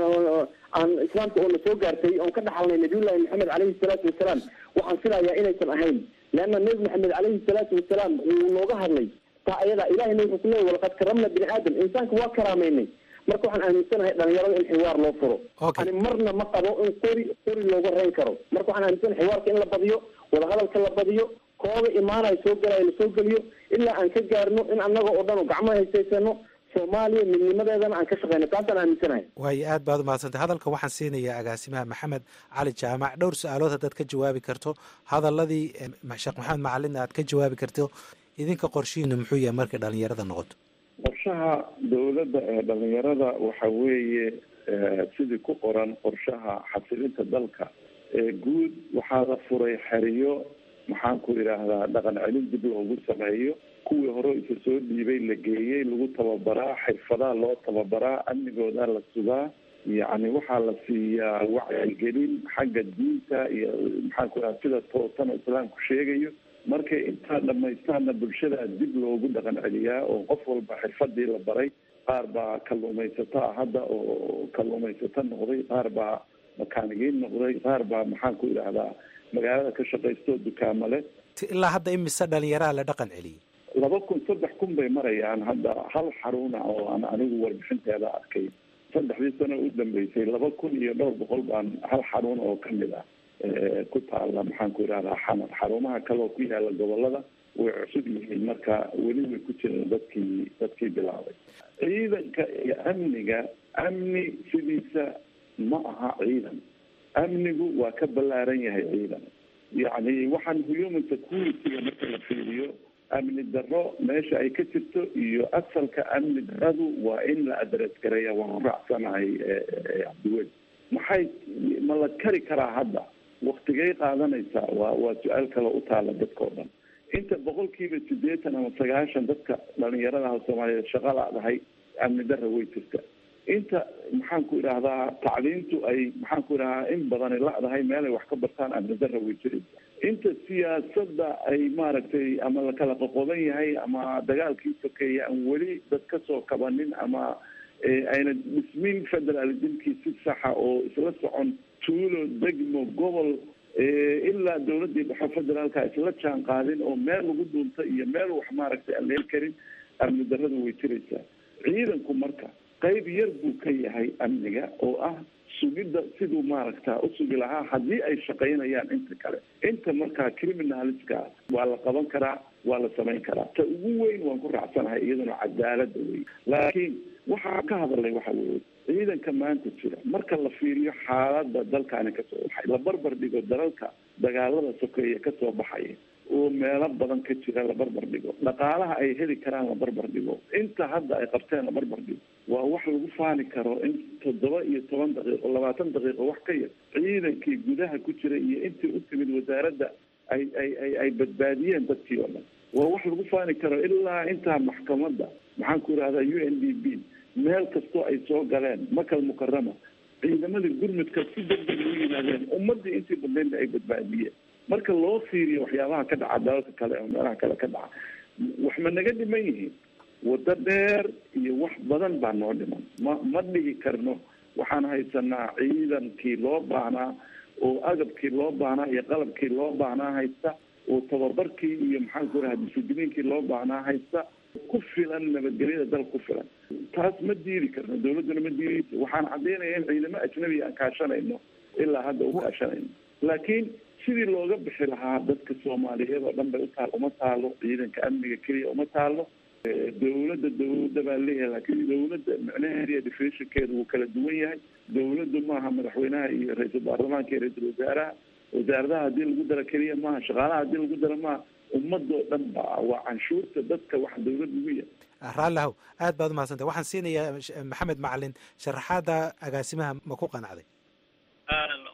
aan islaamka oo na soo gaartay oon ka dhaxalnay nabiyullahi maxamed caleyhi salaatu wasalaam waxaan filayaa inaysan ahayn leanna nebi maxamed caleyhi salaatu wasalaam wuu nooga hadlay taa ayadaa ilahayna wuxuu ku leeyay walaqad karamna bini aadam insaanka waa karaameynay marka waxaan aaminsanahay dhalinyarada in xiwaar loo furo ani marna ma qabo in qori qori looga reyn karo marka waxaan aaminsanahay xiwaarka in la badiyo wadahadalka la badiyo kooga imaanaya soo galaya lasoo geliyo ilaa aan ka gaarno in annaga oo dhan gacmaha haysaysano soomaaliya midnimadeedana aan ka shaqeyno taasaan aaminsanahay waayo aad baad umahadsantay hadalka waxaan siinayaa agaasimaha maxamed cali jaamac dhowr su-aalood haddaad ka jawaabi karto hadaladii sheekh maxamed macalin aad ka jawaabi karto idinka qorshihiinu muxuu yahay markay dhalinyarada noqoto qorshaha dawladda ee dhalinyarada waxa weeye sidii ku qoran qorshaha xasilinta dalka ee guud waxaa la furay xeriyo maxaan ku idhaahdaa dhaqan celin dib loogu sameeyo kuwii hore isa soo dhiibay la geeyey lagu tababaraa xirfadaha loo tababaraa amnigooda la sugaa yacni waxaa la siiyaa wacyigelin xagga diinta iyo maxaan ku idhaha sida toosana islaamku sheegayo markay intaa dhamaystaana bulshada dib loogu dhaqan celiyaa oo qof walba xirfadii la baray qaar baa kalluumaysato ah hadda oo kalluumaysato noqday qaar baa makaanigiin noqday qaar baa maxaan ku idhaahdaa magaalada ka shaqaysto dukaamo leh ilaa hadda imise dhalinyaraha la dhaqan celiyey laba kun saddex kun bay marayaan hadda hal xaruna oo aan anigu warbixinteeda arkay saddexdii sano u dambeysay laba kun iyo dhowr boqol baan hal xarun oo kamid ah ku taala maxaan ku idhahdaa xamar xarumaha kale oo ku yaala gobolada way cusub yihiin marka weli way ku jiraan dadkii dadkii bilaabay ciidanka iyo amniga amni sidiisa ma aha ciidan amnigu waa ka ballaaran yahay ciidan yacni waxaan human security-ga marka la fiiriyo amni darro meesha ay ka jirto iyo asalka amni darradu waa in la adres gareeya waan ku raacsanahay cabdiweli maxay ma la kari karaa hadda waktigay qaadanaysaa waa waa su-aal kale u taala dadka o dhan inta boqolkiiba sideetan ama sagaashan dadka dhalinyaradaha soomaaliyeed shaqa la-dahay amni darra way jirta inta maxaan ku idhaahdaa tacliintu ay maxaan ku idhahdaa in badani la-dahay meelay wax ka bartaan amni darra way jiraysa inta siyaasadda ay maaragtay ama la kala qoqoban yahay ama dagaalkii sokeeya aan weli dad kasoo kabanin ama ayna dhismin federalismkii si saxa oo isla socon tuulo degmo gobol ilaa dawladii dhexe federaalka isla jaan qaadin oo meel lagu duunta iyo meel wax maaragtay aan leel karin amni darrada way jiraysaa ciidanku marka qayb yar buu ka yahay amniga oo ah sugidda siduu maaragta usugi lahaa haddii ay shaqaynayaan inta kale inta markaa criminaliska waa la qaban karaa waa la samayn karaa ta ugu weyn waan ku raacsanahay iyaduna cadaalada wey laakiin waxaa ka hadalay waxa weye ciidanka maanta jira marka la fiiriyo xaalada dalkaani kasoo baxay la barbar dhigo dalalka dagaalada sokeeye kasoo baxaya oo meelo badan ka jira la barbar dhigo dhaqaalaha ay heli karaan la barbar dhigo inta hadda ay qabteen la barbar dhigo waa wax lagu faani karo in toddoba iyo toban daqiiqo labaatan daqiiqo wax ka yar ciidankii gudaha ku jira iyo intii u timid wasaaradda ay ay ay ay badbaadiyeen dadkii oo dhan waa wax lagu faani karo ilaa intaa maxkamadda maxaan ku idhahdaa u n d b meel kastoo ay soo galeen makal mukarama ciidamadii gurmudka si degdeg u yimaadeen ummadii intii badnaydna ay badbaadiyeen marka loo fiiriyo waxyaabaha ka dhaca dalalka kale oo meelaha kale ka dhaca wax ma naga dhiman yihiin waddo dheer iyo wax badan baa noo dhiman ma ma dhigi karno waxaan haysanaa ciidankii loo baahnaa oo agabkii loo baahnaa iyo qalabkii loo baahnaa haysta oo tababarkii iyo maxaan ku raha discibliinkii loo baahnaa haysta ku filan nabadgelyada dal ku filan taas ma diidi karno dawladduna ma diidayso waxaan caddaynaya in ciidamo ajnabi aan kaashanayno ilaa hadda u kaashanayno laakiin sidii looga bixi lahaa dadka soomaaliyeed oo dhan bay utaal uma taalo ciidanka amniga keliya uma taalo dawladda dawladda baa leeyahay laakiin dawladda micnaheeda iyo definitionkeeda wuu kala duwan yahay dawladdu maaha madaxweynaha iyo ra-iisul baarlamaanka iyo ra-iisul wasaaraha wasaaradaha haddii lagu daro keliya maaha shaqaalaha haddii lagu daro maaha ummadoo dhan ba waa canshuurta dadka waxa dawlad ugu yahay raallihow aad baad umahadsantay waxaan siinayaa maxamed macalin sharaxaada agaasimaha ma ku qanacday walaalku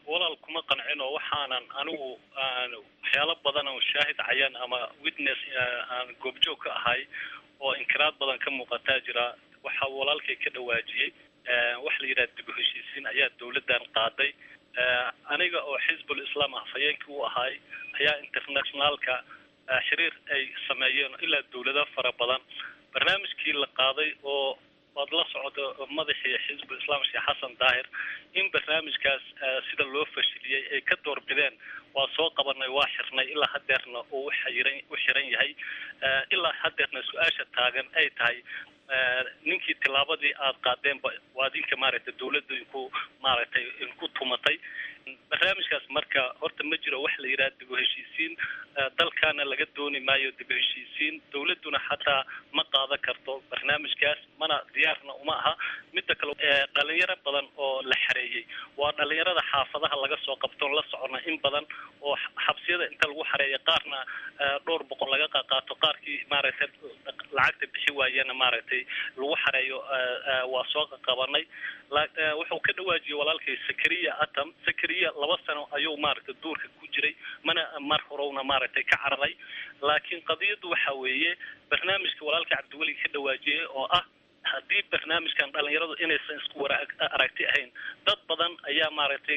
kuma qancin oo waxaanan anigu aan waxyaalo badan oo shaahid cayan ama witness aan goobjoog ka ahay oo inkiraad badan ka muuqataa jira waxa walaalkay ka dhawaajiyey waxa la yidhaha dib u heshiisiin ayaa dawladdan qaaday aniga oo xisbul islam ah fayeenkii u ahay ayaa internationaalka xiriir ay sameeyeen ilaa dawlado fara badan barnaamijkii la qaaday oo waad la socdo madaxii xisbul islam sheekh xasan daahir in barnaamijkaas sida loo fashiliyey ay ka doorbideen waa soo qabanay waa xirnay ilaa hadeerna uu uxiran u xiran yahay ilaa hadeerna su-aasha taagan ay tahay ninkii tilaabadii aad qaadeenba waa idinka maaragtay dawladda inku maaragtay inku tumatay barnaamijkaas marka horta ma jiro wax la yidhaha dib u heshiisiin dalkaana laga dooni maayo dib u heshiisiin dawladduna xataa ma qaadan karto barnaamijkaas mana diyaarna uma aha midda kale dhalinyaro badan oo la xareeyey waa dhalinyarada xaafadaha laga soo qabtoon la socona in badan oo xabsiyada inta lagu xareeya qaarna dhowr boqol laga qaqaato qaarkii maaragtay lacagta bixi waayena maaragtay lagu xareeyo waa soo qabanay wuxuu ka dhawaajiyey walaalkay sakariya atam sakariya laba sano ayuu maaragtay duurka ku jiray mana mar horowna maaragtay ka cararay laakiin qadiyaddu waxa weeye barnaamijka walaalka cabdiweli ka dhawaajiyey oo ah haddii barnaamijkan dhalinyaradu inaysan isku wara aragti ahayn dad badan ayaa maaragtay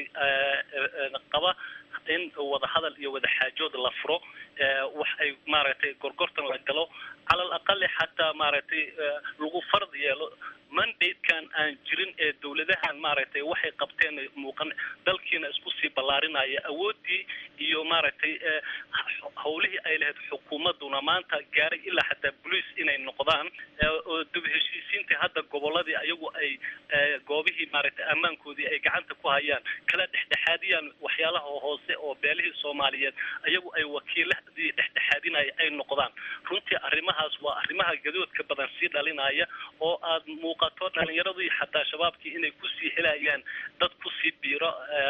qaba in wadahadal iyo wadaxaajood la furo wax ay maaragtay gorgortan la galo cala al aqali xataa maaragtay lagu fard yeelo mandatekan aan jirin ee dawladahan maaragtay waxay qabteen muuqan dalkiina isku sii ballaarinaya awoodii iyo maaragtay hawlihii ay lahayd xukuumadduna maanta gaaray ilaa xataa bolice inay noqdaan oo dib heshiisiintii hadda gobolladii ayagu ay goobihii maaragtay ammaankoodii ay gacanta ku hayaan kala dhexdhexaadiyaan waxyaalaha hoose oo beelihii soomaaliyeed ayagu ay wakiiladii dhexdhexaadinaya ay noqdaan runtii arrimahaas waa arrimaha gadoodka badan sii dhalinaya oo aad muuqato dhalinyaradii xataa shabaabkii inay kusii helayaan dad kusii biiro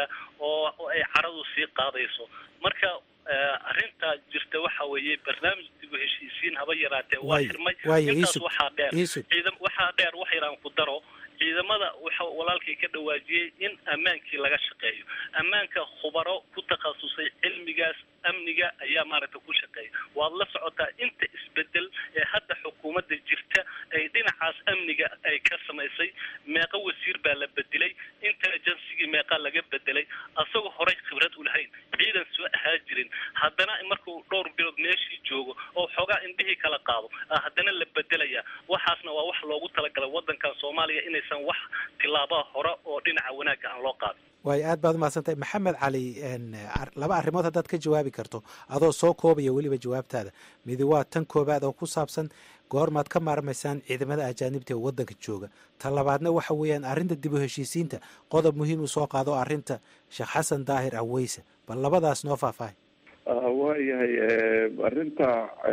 oo ay caradu sii qaadayso marka arrinta jirta waxa weeye barnaamij dib u heshiisiin haba yaraatee waa xirmay intaas waxaa dheer ciidam waxaa dheer wax yaraan ku daro ciidamada waxa walaalkay ka dhawaajiyey in ammaankii laga shaqeeyo ammaanka khubaro ku takhasusay cilmigaas amniga ayaa maaragtay ku shaqeeya waad la socotaa inta isbedel ee hadda xukuumadda jirta ay dhinacaas amniga ay ka samaysay meeqa wasiir baa la bedelay intelligencigii meeqa laga bedelay asagoo horey khibrad u lahayn ciidan soo ahaa jirin haddana markuu dhowr bilood meeshii joogo oo xoogaa indhihii kala qaado haddana la bedelaya waxaasna waa wax loogu talagalay waddankan soomaaliya inaysan wax tillaabaa hore oo dhinaca wanaagga aan loo qaadin waayo aad baad umahadsantahay maxamed cali laba arrimood haddaad ka jawaabi karto adoo soo koobaya weliba jawaabtaada midi waa tan koobaad oo ku saabsan goormaad ka maarmaysaan ciidamada ajaanibta ee waddanka jooga ta labaadna waxa weeyaan arrinta dib u heshiisiinta qodob muhiim u soo qaado arrinta sheekh xasan daahir aweyse bal labadaas noo faahfaahay waayahay arrinta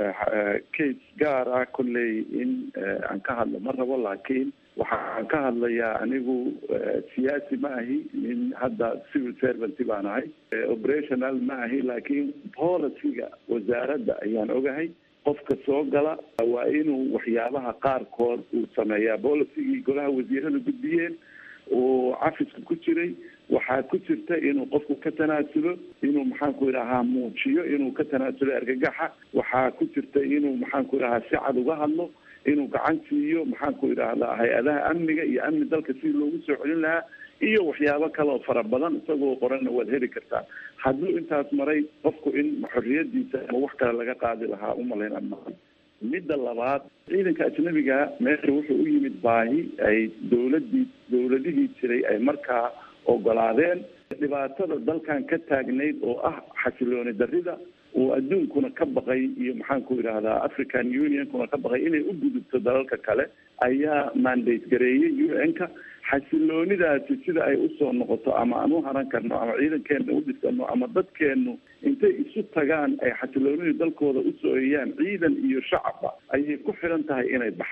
case gaar ah kolley in aan ka hadlo ma rabo laakiin waxaan ka hadlayaa anigu siyaasi ma ahi nin hadda civil servant baan ahay operational ma ahi laakiin policyga wasaaradda ayaan ogahay qofka soo gala waa inuu waxyaabaha qaarkood uu sameeyaa policygii golaha wasiirada gudbiyeen oo cafiska ku jiray waxaa ku jirta inuu qofku ka tanaasulo inuu maxaanku idhahaa muujiyo inuu ka tanaasulo argagaxa waxaa ku jirta inuu maxaanku idhahaa si cad uga hadlo inuu gacan siiyo maxaanku idhaahdaa hay-adaha amniga iyo amni dalka sidii loogu soo celin lahaa iyo waxyaabo kale oo fara badan isagoo qoranna waad heli kartaa hadduu intaas maray qofku in xorriyadiisa ama wax kale laga qaadi lahaa umalayn amaan midda labaad ciidanka ajnabiga meesha wuxuu u yimid baahi ay dawladii dawladihii jiray ay markaa ogolaadeen dhibaatada dalkan ka taagnayd oo ah xasilooni darrida oo adduunkuna ka baqay iyo maxaanku idhaahdaa african unionkuna ka baqay inay u gudubto dalalka kale ayaa mandate gareeyey u n-ka xasiloonidaasi sida ay usoo noqoto ama aan u haran karno ama ciidankeena u dhisano ama dadkeenu intay isu tagaan ay xasiloonidii dalkooda usoo eyaan ciidan iyo shacabba ayay ku xiran tahay inay baxaan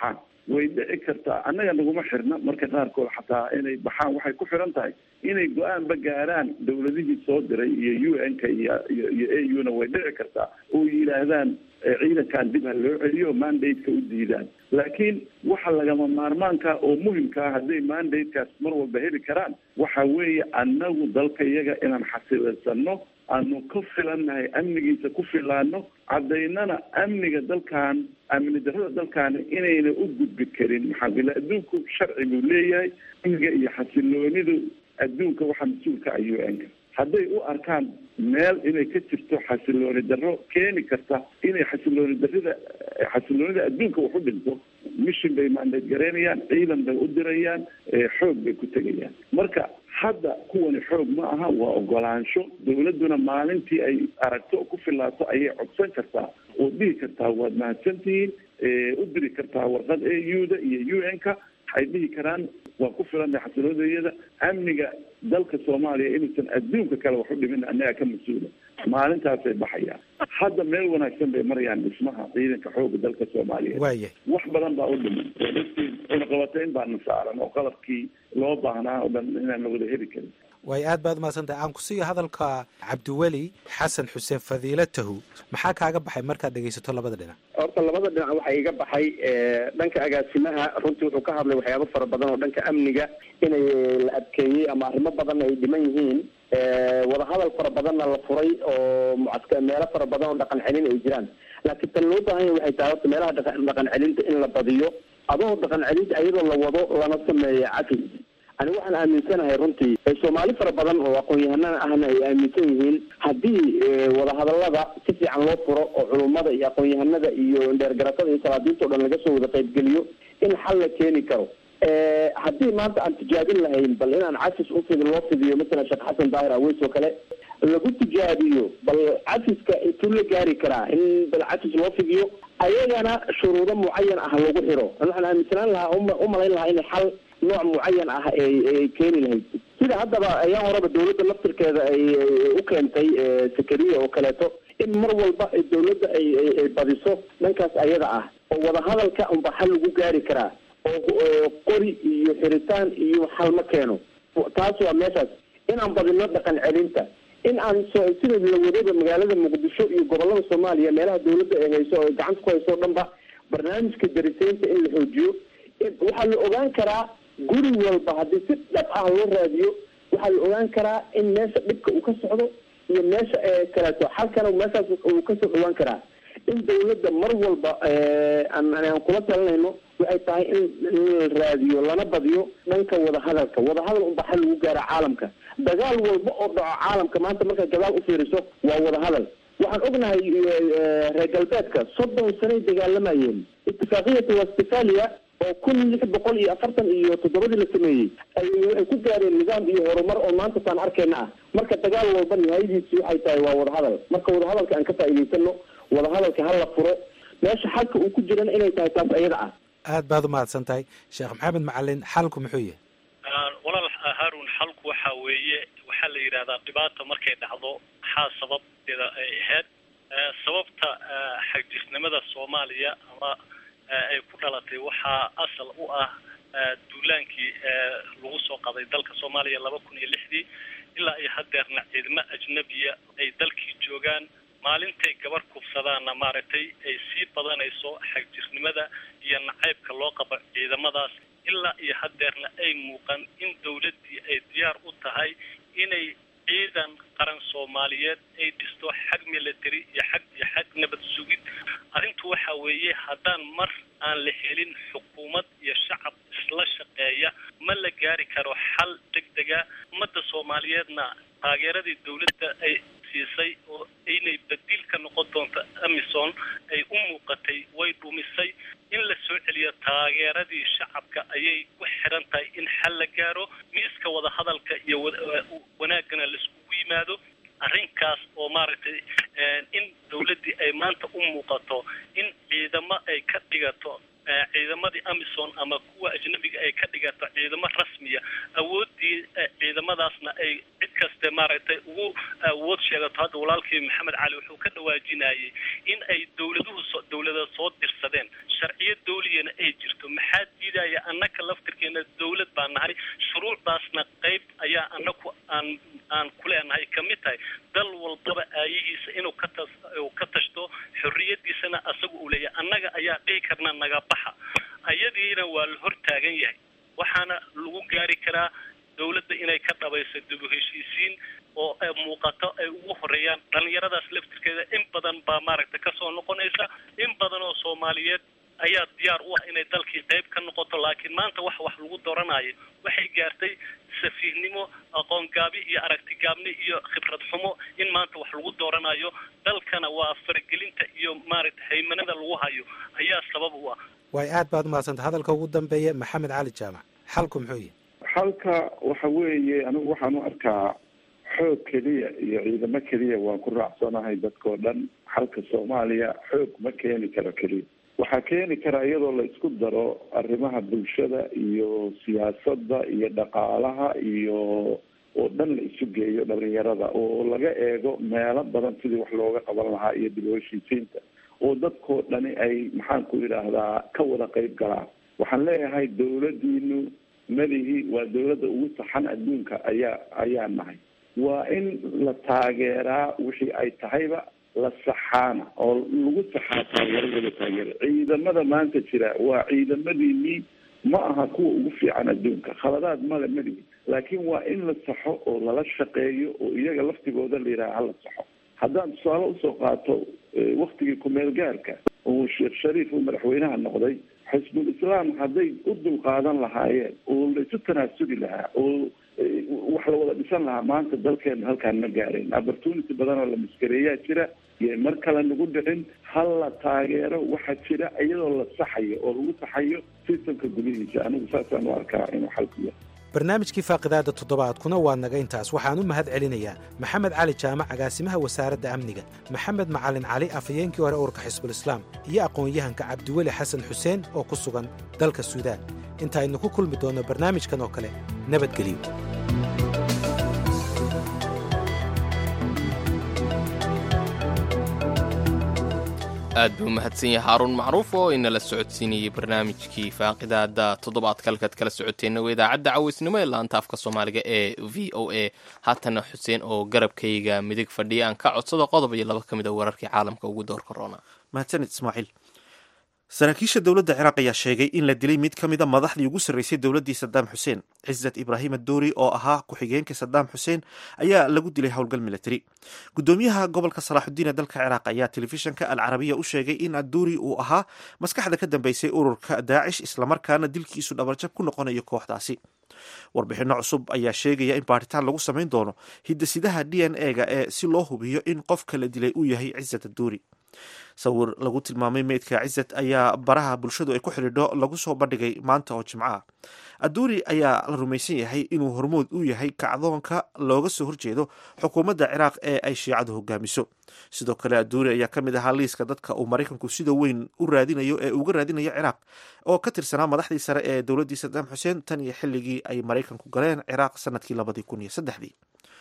way dhici kartaa annaga naguma xirna marka qaarkood xataa inay baxaan waxay ku xiran tahay inay go-aanba gaaraan dawladihii soo diray iyo u n ka iyo iyo iyo a u na way dhici kartaa oo yidhaahdaan ciidankan dib ha loo celiyo mandate-ka u diidaan laakiin waxa lagama maarmaanka oo muhimka ah hadday mandate-kaas mar walba heli karaan waxa weeye annagu dalka iyaga inaan xasilaysano aanu ka filannahay amnigiisa ku filaano caddaynana amniga dalkan amni darrada dalkaani inayna u gudbi karin maxaa bila adduunku sharci buu leeyahay amniga iyo xasiloonidu adduunka waxaa mas-uulka ah u n-ka hadday u arkaan meel inay ka jirto xasilooni darro keeni karta inay xasilooni darrida xasiloonida adduunka wax u dhinto mishin bay maandeed garaynayaan ciidan bay u dirayaan xoog bay ku tegayaan marka hadda kuwani xoog ma aha waa ogolaansho dawladduna maalintii ay aragto ku filaato ayay codsan kartaa oo dhihi kartaa waad mahadsantihiin u diri kartaa warqad a u da iyo u n ka waxay dhihi karaan waa ku filanay xasiloodayada amniga dalka soomaaliya inuusan adduunka kale wax u dhimin annaga ka mas-uula maalintaasay baxayaan hadda meel wanaagsan bay marayaan dhismaha ciidanka xooga dalka soomaaliya waaya wax badan baa u dhiman oo dadkii cunaqabatayn baana saaran oo qalabkii loo baahnaa oo dhan inaan la wada heli karin waay aad baad umahadsantahay aan ku siiyo hadalka cabdiweli xasan xuseen fadiilatahu maxaa kaaga baxay markaad dhegaysato labada dhinac horta labada dhinac waxaa iga baxay dhanka agaasimaha runtii wuxuu ka hadlay waxyaabo fara badan oo dhanka amniga inay la adkeeyey ama arrimo badan ay dhiman yihiin wadahadal fara badanna la furay oo mucaska meelo fara badan oo dhaqan celin ay jiraan laakiin tan loo baahan yahay waxay tahay horta meelaha dhaqan celinta in la badiyo adoo dhaqan celinta iyadoo la wado lana sameeyo cafis ani waxaan aaminsanahay runtii soomaali fara badan oo aqoon-yahanada ahna ay aaminsan yihiin haddii wadahadalada si fiican loo furo oo culummada iyo aqoon-yahanada iyo dheergaratada iyo salaadiinta o dhan laga soo wada qaybgeliyo in xal la keeni karo haddii maanta aan tijaabin lahayn bal inaan cafis ufid loo fidiyo masalan sheekh xasan daahir aweys oo kale lagu tijaabiyo bal cafiska intuu la gaari karaa in bal cafis loo fidiyo ayagana shuruudo mucayan ah lagu xiro waxaan aaminsanaan lahaa umalayn lahaa in xal nooc mucayan ah ay keeni lahayd sida haddaba ayaa horeba dawladda laftirkeeda ay u keentay sakariya oo kaleeto in mar walba dawladda ay ay badiso dhankaas ayada ah oo wadahadalka unba xal lagu gaari karaa oo qori iyo xiritaan iyo xal ma keeno taas waa meeshaas inaan badino dhaqan celinta in aan so sida la wadaba magaalada muqdisho iyo gobolada soomaaliya meelaha dawladda ay hayso oo gacanta ku hayso o dhan ba barnaamijka darisaynta in la xoojiyo waxaa la ogaan karaa guri walba haddii si dhab ah loo raadiyo waxaa la ogaan karaa in meesha dhibka uu ka socdo iyo meesha kaleeto xalkana meeshaas uu kasoo dhawaan karaa in dawladda mar walba aan aan kula talinayno waxay tahay in in la raadiyo lana badiyo dhanka wadahadalka wadahadal unba xal lagu gaara caalamka dagaal walba oo dhaco caalamka maanta markay gadaal u fiiriso waa wadahadal waxaan ognahay reer galbeedka soddon sanay dagaalamayeen itifaaqiyata westphalia oo kun lix boqol iyo afartan iyo toddobadii la sameeyey ay waxay ku gaareen nidaam iyo horumar oo maanta taan arkeyna ah marka dagaal walba nihayadiisi waxay tahay waa wadahadal marka wadahadalka aan ka faa'iidaysano wadahadalka ha la furo meesha xalka uu ku jirana inay tahay taas ayada ah aad baad umahadsan tahay sheekh maxamed macalin xalku muxuu yahay walaal haarun xalku waxa weeye waxaa la yidhahdaa dhibaata markay dhacdo maxaa sababteeda ay ahayd sababta xagjisnimada soomaaliya ama ay ku dhalatay waxaa asal u ah duulaankii lagu soo qaday dalka soomaaliya laba kun iyo lixdii ilaa iyo hadeerna ciidamo ajnabiya ay dalkii joogaan maalintay gabar kufsadaanna maaragtay ay sii badanayso xagjirnimada iyo nacaybka loo qabo ciidamadaas ilaa iyo hadeerna ay muuqan in dawladdii ay diyaar u tahay inay ciidan qaran soomaaliyeed ay dhisto xag military iyo xag iyo xag nabad sugid arrintu waxa weeye haddaan mar aan la helin xukuumad iyo shacab isla shaqeeya ma la gaari karo xal degdega ummadda soomaaliyeedna taageeradii dawladda ay siisay oo inay badiil ka noqon doonto amison ay u muuqatay way dhumisay in la soo celiyo taageeradii shacabka ayay ku xiran tahay in xal la gaaro miiska wadahadalka iyo wanaaggana laiskugu yimaado arrinkaas oo maaragtay in dawladdii ay maanta u muuqato in ciidamo ay ka dhigato ciidamadii amison ama kuwa ajnabiga ay ka dhigato ciidamo rasmiya awoodii ciidamadaasna ay cid kaste maaragtay ugu awood sheegato hadda walaalkii maxamed cali wuxuu ka dhawaajinayay in ay dowladuhu so dowlada soo dirsadeen sharciyo dawliyana ay jirto maxaa diidaya annaka laftirkeena dowlad baa nahay shuruucdaasna qayb ayaa anaku aan aan kuleenahay kamid tahay dal walbaba aayihiisa inuu ka tas uu ka tashto xorriyadiisana asaga uu leeyahay annaga ayaa dhihi karna naga baxa ayadiina waa la hor taagan yahay waxaana lagu gaari karaa dowladda inay ka dhabayso dib u heshiisiin oo muuqato ay ugu horeeyaan dhalinyaradaas laftirkeeda in badan baa maaragtay kasoo noqonaysa in badan oo soomaaliyeed ayaa diyaar u ah inay dalkii qayb ka noqoto laakiin maanta wax wax lagu doranayo waxay gaartay safiihnimo aqoon gaabi iyo aragti gaabni iyo khibrad xumo in maanta wax lagu dooranayo dalkana waa faragelinta iyo maaragtay haymanada lagu hayo ayaa sabab u ah waay aad baad umahadsanta hadalka ugu dambeeya maxamed cali jaamac xalku muxuu yihi xalka waxa weeye anigu waxaan u arkaa xoog keliya iyo ciidamo keliya waan ku raacsanahay dadkao dhan xalka soomaaliya xoog ma keeni karo keliya waxaa keeni karaa iyadoo la isku daro arrimaha bulshada iyo siyaasadda iyo dhaqaalaha iyo oo dhan la isu geeyo dhalinyarada oo laga eego meelo badan sidii wax looga qaban lahaa iyo dib u heshiisiinta oo dadkoo dhani ay maxaan ku yidhaahdaa ka wada qeyb galaan waxaan leeyahay dawladiinu madihi waa dawladda ugu saxan adduunka ayaa ayaa nahay waa in la taageeraa wixii ay tahayba la saxaana oo lagu saxaa taageeradooda taageera ciidamada maanta jira waa ciidamadiinii ma aha kuwa ugu fiican adduunka khaladaad male malihi laakiin waa in la saxo oo lala shaqeeyo oo iyaga laftigooda la yidhaha hala saxo haddaan tusaale usoo qaato waktigii kumeel gaarka oo sheekh shariif uu madaxweynaha noqday xisbul islaam hadday u dulqaadan lahaayeen oo la isu tanaasuli lahaa oo wax la wada dhisan lahaa maanta dalkeena halkaan ma gaareen opportunity badan oo la maskareeyaa jira iyo mar kale nagu dhicin hal la taageero waxa jira iyadoo la saxayo oo lagu saxayo sistamka gudihiisa anigu saasaan u arkaa inuu xalku yahay barnaamijkii faaqidaada toddobaadkuna waa naga intaas waxaan u mahad celinayaa maxamed cali jaamac agaasimaha wasaaradda amniga maxamed macalin cali afhayeenkii hore urka xisbulislaam iyo aqoon-yahanka cabdiweli xasan xuseen oo ku sugan dalka suudaan inta aynu ku kulmi doonno barnaamijkan oo kale nabadgelyo aad buu umahadsan yahay haaruun macruuf oo inala socodsiinayey barnaamijkii faaqidaada toddobaadka halkaad kala socoteenna waa idaacadda caweysnimo ee laanta afka soomaaliga ee v o a haatana xuseen oo garabkayga midig fadhiya aan ka codsado qodob iyo laba ka mid a wararkii caalamka ugu door korona mahadsanid ismaaciil saraakiisha dowladda ciraaq ayaa sheegay in la dilay mid ka mida madaxdii ugu sarreysay dowladdii sadaam xuseen cisat ibraahim aduuri oo ahaa ku-xigeenka sadaam xuseen ayaa lagu dilay howlgal militari gudoomiyaha gobolka salaaxudiin ee dalka ciraaq ayaa telefishanka alcarabiya u sheegay in aduuri uu ahaa maskaxda ka dambeysay ururka daacish islamarkaana dilkiisu dhabarjab ku noqonayo kooxdaasi warbixinno cusub ayaa sheegaya in baaritaan lagu samayn doono hidasidaha d n e ga ee si loo hubiyo in qofka la dilay uu yahay cisat aduuri sawir lagu tilmaamay meydka cisat ayaa baraha bulshadu ay ku xidhiidho lagu soo bandhigay maanta oo jimco ah aduuri ayaa la rumaysan yahay inuu hormood u yahay kacdoonka looga soo horjeedo xukuumadda ciraaq ee ay shiicadu hogaamiso sidoo kale aduuri ayaa ka mid ahaa liiska dadka uu maraykanku sida weyn u raadinayo ee uga raadinayo ciraaq oo ka tirsanaa madaxdii sare ee dowladdii sadaam xuseen tan iyo xilligii ay maraykanku galeen ciraaq sanadkii labadii kun iyo saddexdii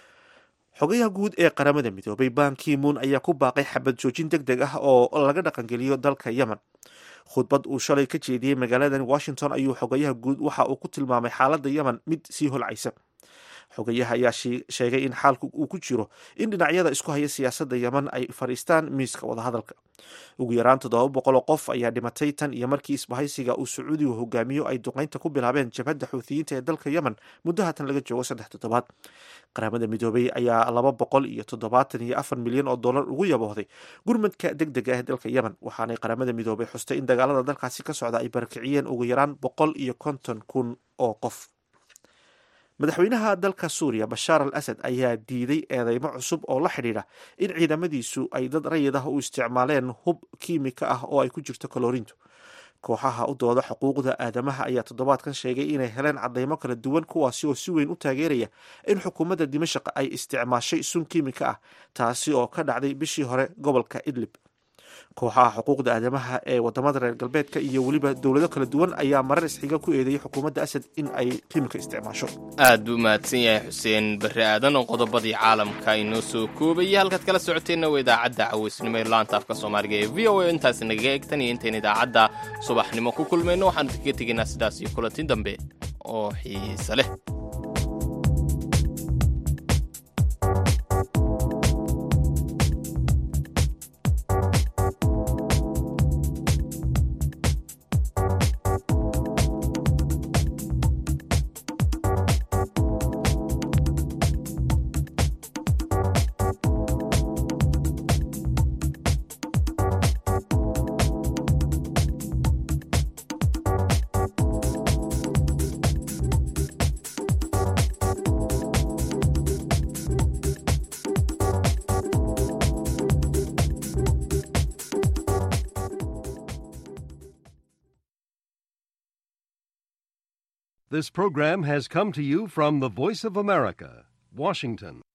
xogayaha guud ee qaramada midoobay ban kimun ayaa ku baaqay xabad joojin deg deg ah oo laga dhaqangeliyo dalka yemen khudbad uu shalay ka jeediyey magaaladan washington ayuu xogayaha guud waxa uu ku tilmaamay xaaladda yemen mid sii holcaysa xogayaha ayaa sheegay in xaalku uu ku jiro in dhinacyada isku haya siyaasadda yemen ay fadhiistaan miiska wadahadalka ugu yaraan toddoba boqoloo qof ayaa dhimatay tan iyo markii isbahaysiga uu sacuudigu hogaamiyo ay duqeynta ku bilaabeen jabhadda xuuthiyiinta ee dalka yemen muddo haatan laga joogo saddex toddobaad qaramada midoobay ayaa laba boqol iyo toddobaatan iyo afar milyan oo dollar ugu yaboohday gurmadka deg dega ah ee dalka yemen waxaanay qaramada midoobay xustay in dagaalada dalkaasi ka socda ay barakiciyeen ugu yaraan boqol iyo konton kun oo qof madaxweynaha dalka suuriya bashaar al asad ayaa diiday eedeymo cusub oo la xidhiidha in ciidamadiisu ay dad rayid ah u isticmaaleen hub kiimika ah oo ay ku jirto kaloorintu kooxaha u dooda xuquuqda aadamaha ayaa toddobaadkan sheegay inay heleen cadeymo kala duwan kuwaasi oo si weyn u taageeraya in xukuumadda dimashaq ay isticmaashay sun kiimika ah taasi oo ka dhacday bishii hore gobolka idlib kooxaha xuquuqda aadamaha ee wadamada reer galbeedka iyo weliba dowlado kala duwan ayaa marar isxiga ku eedeeyey xukuumadda asad in ay kiimika isticmaasho aad buu mahadsan yahay xuseen barre aadan oo qodobadii caalamka inoo soo koobaya halkaad kala socoteenna waa idaacadda caweysnimo ee laanta afka soomaaliga ee v o a intaas nagaga egtan iyo intayn idaacadda subaxnimo ku kulmayno waxaanu kaga tegaynaa sidaas iyo kulanti dambe oo xiise leh This program has come to you from the Voice of America, Washington.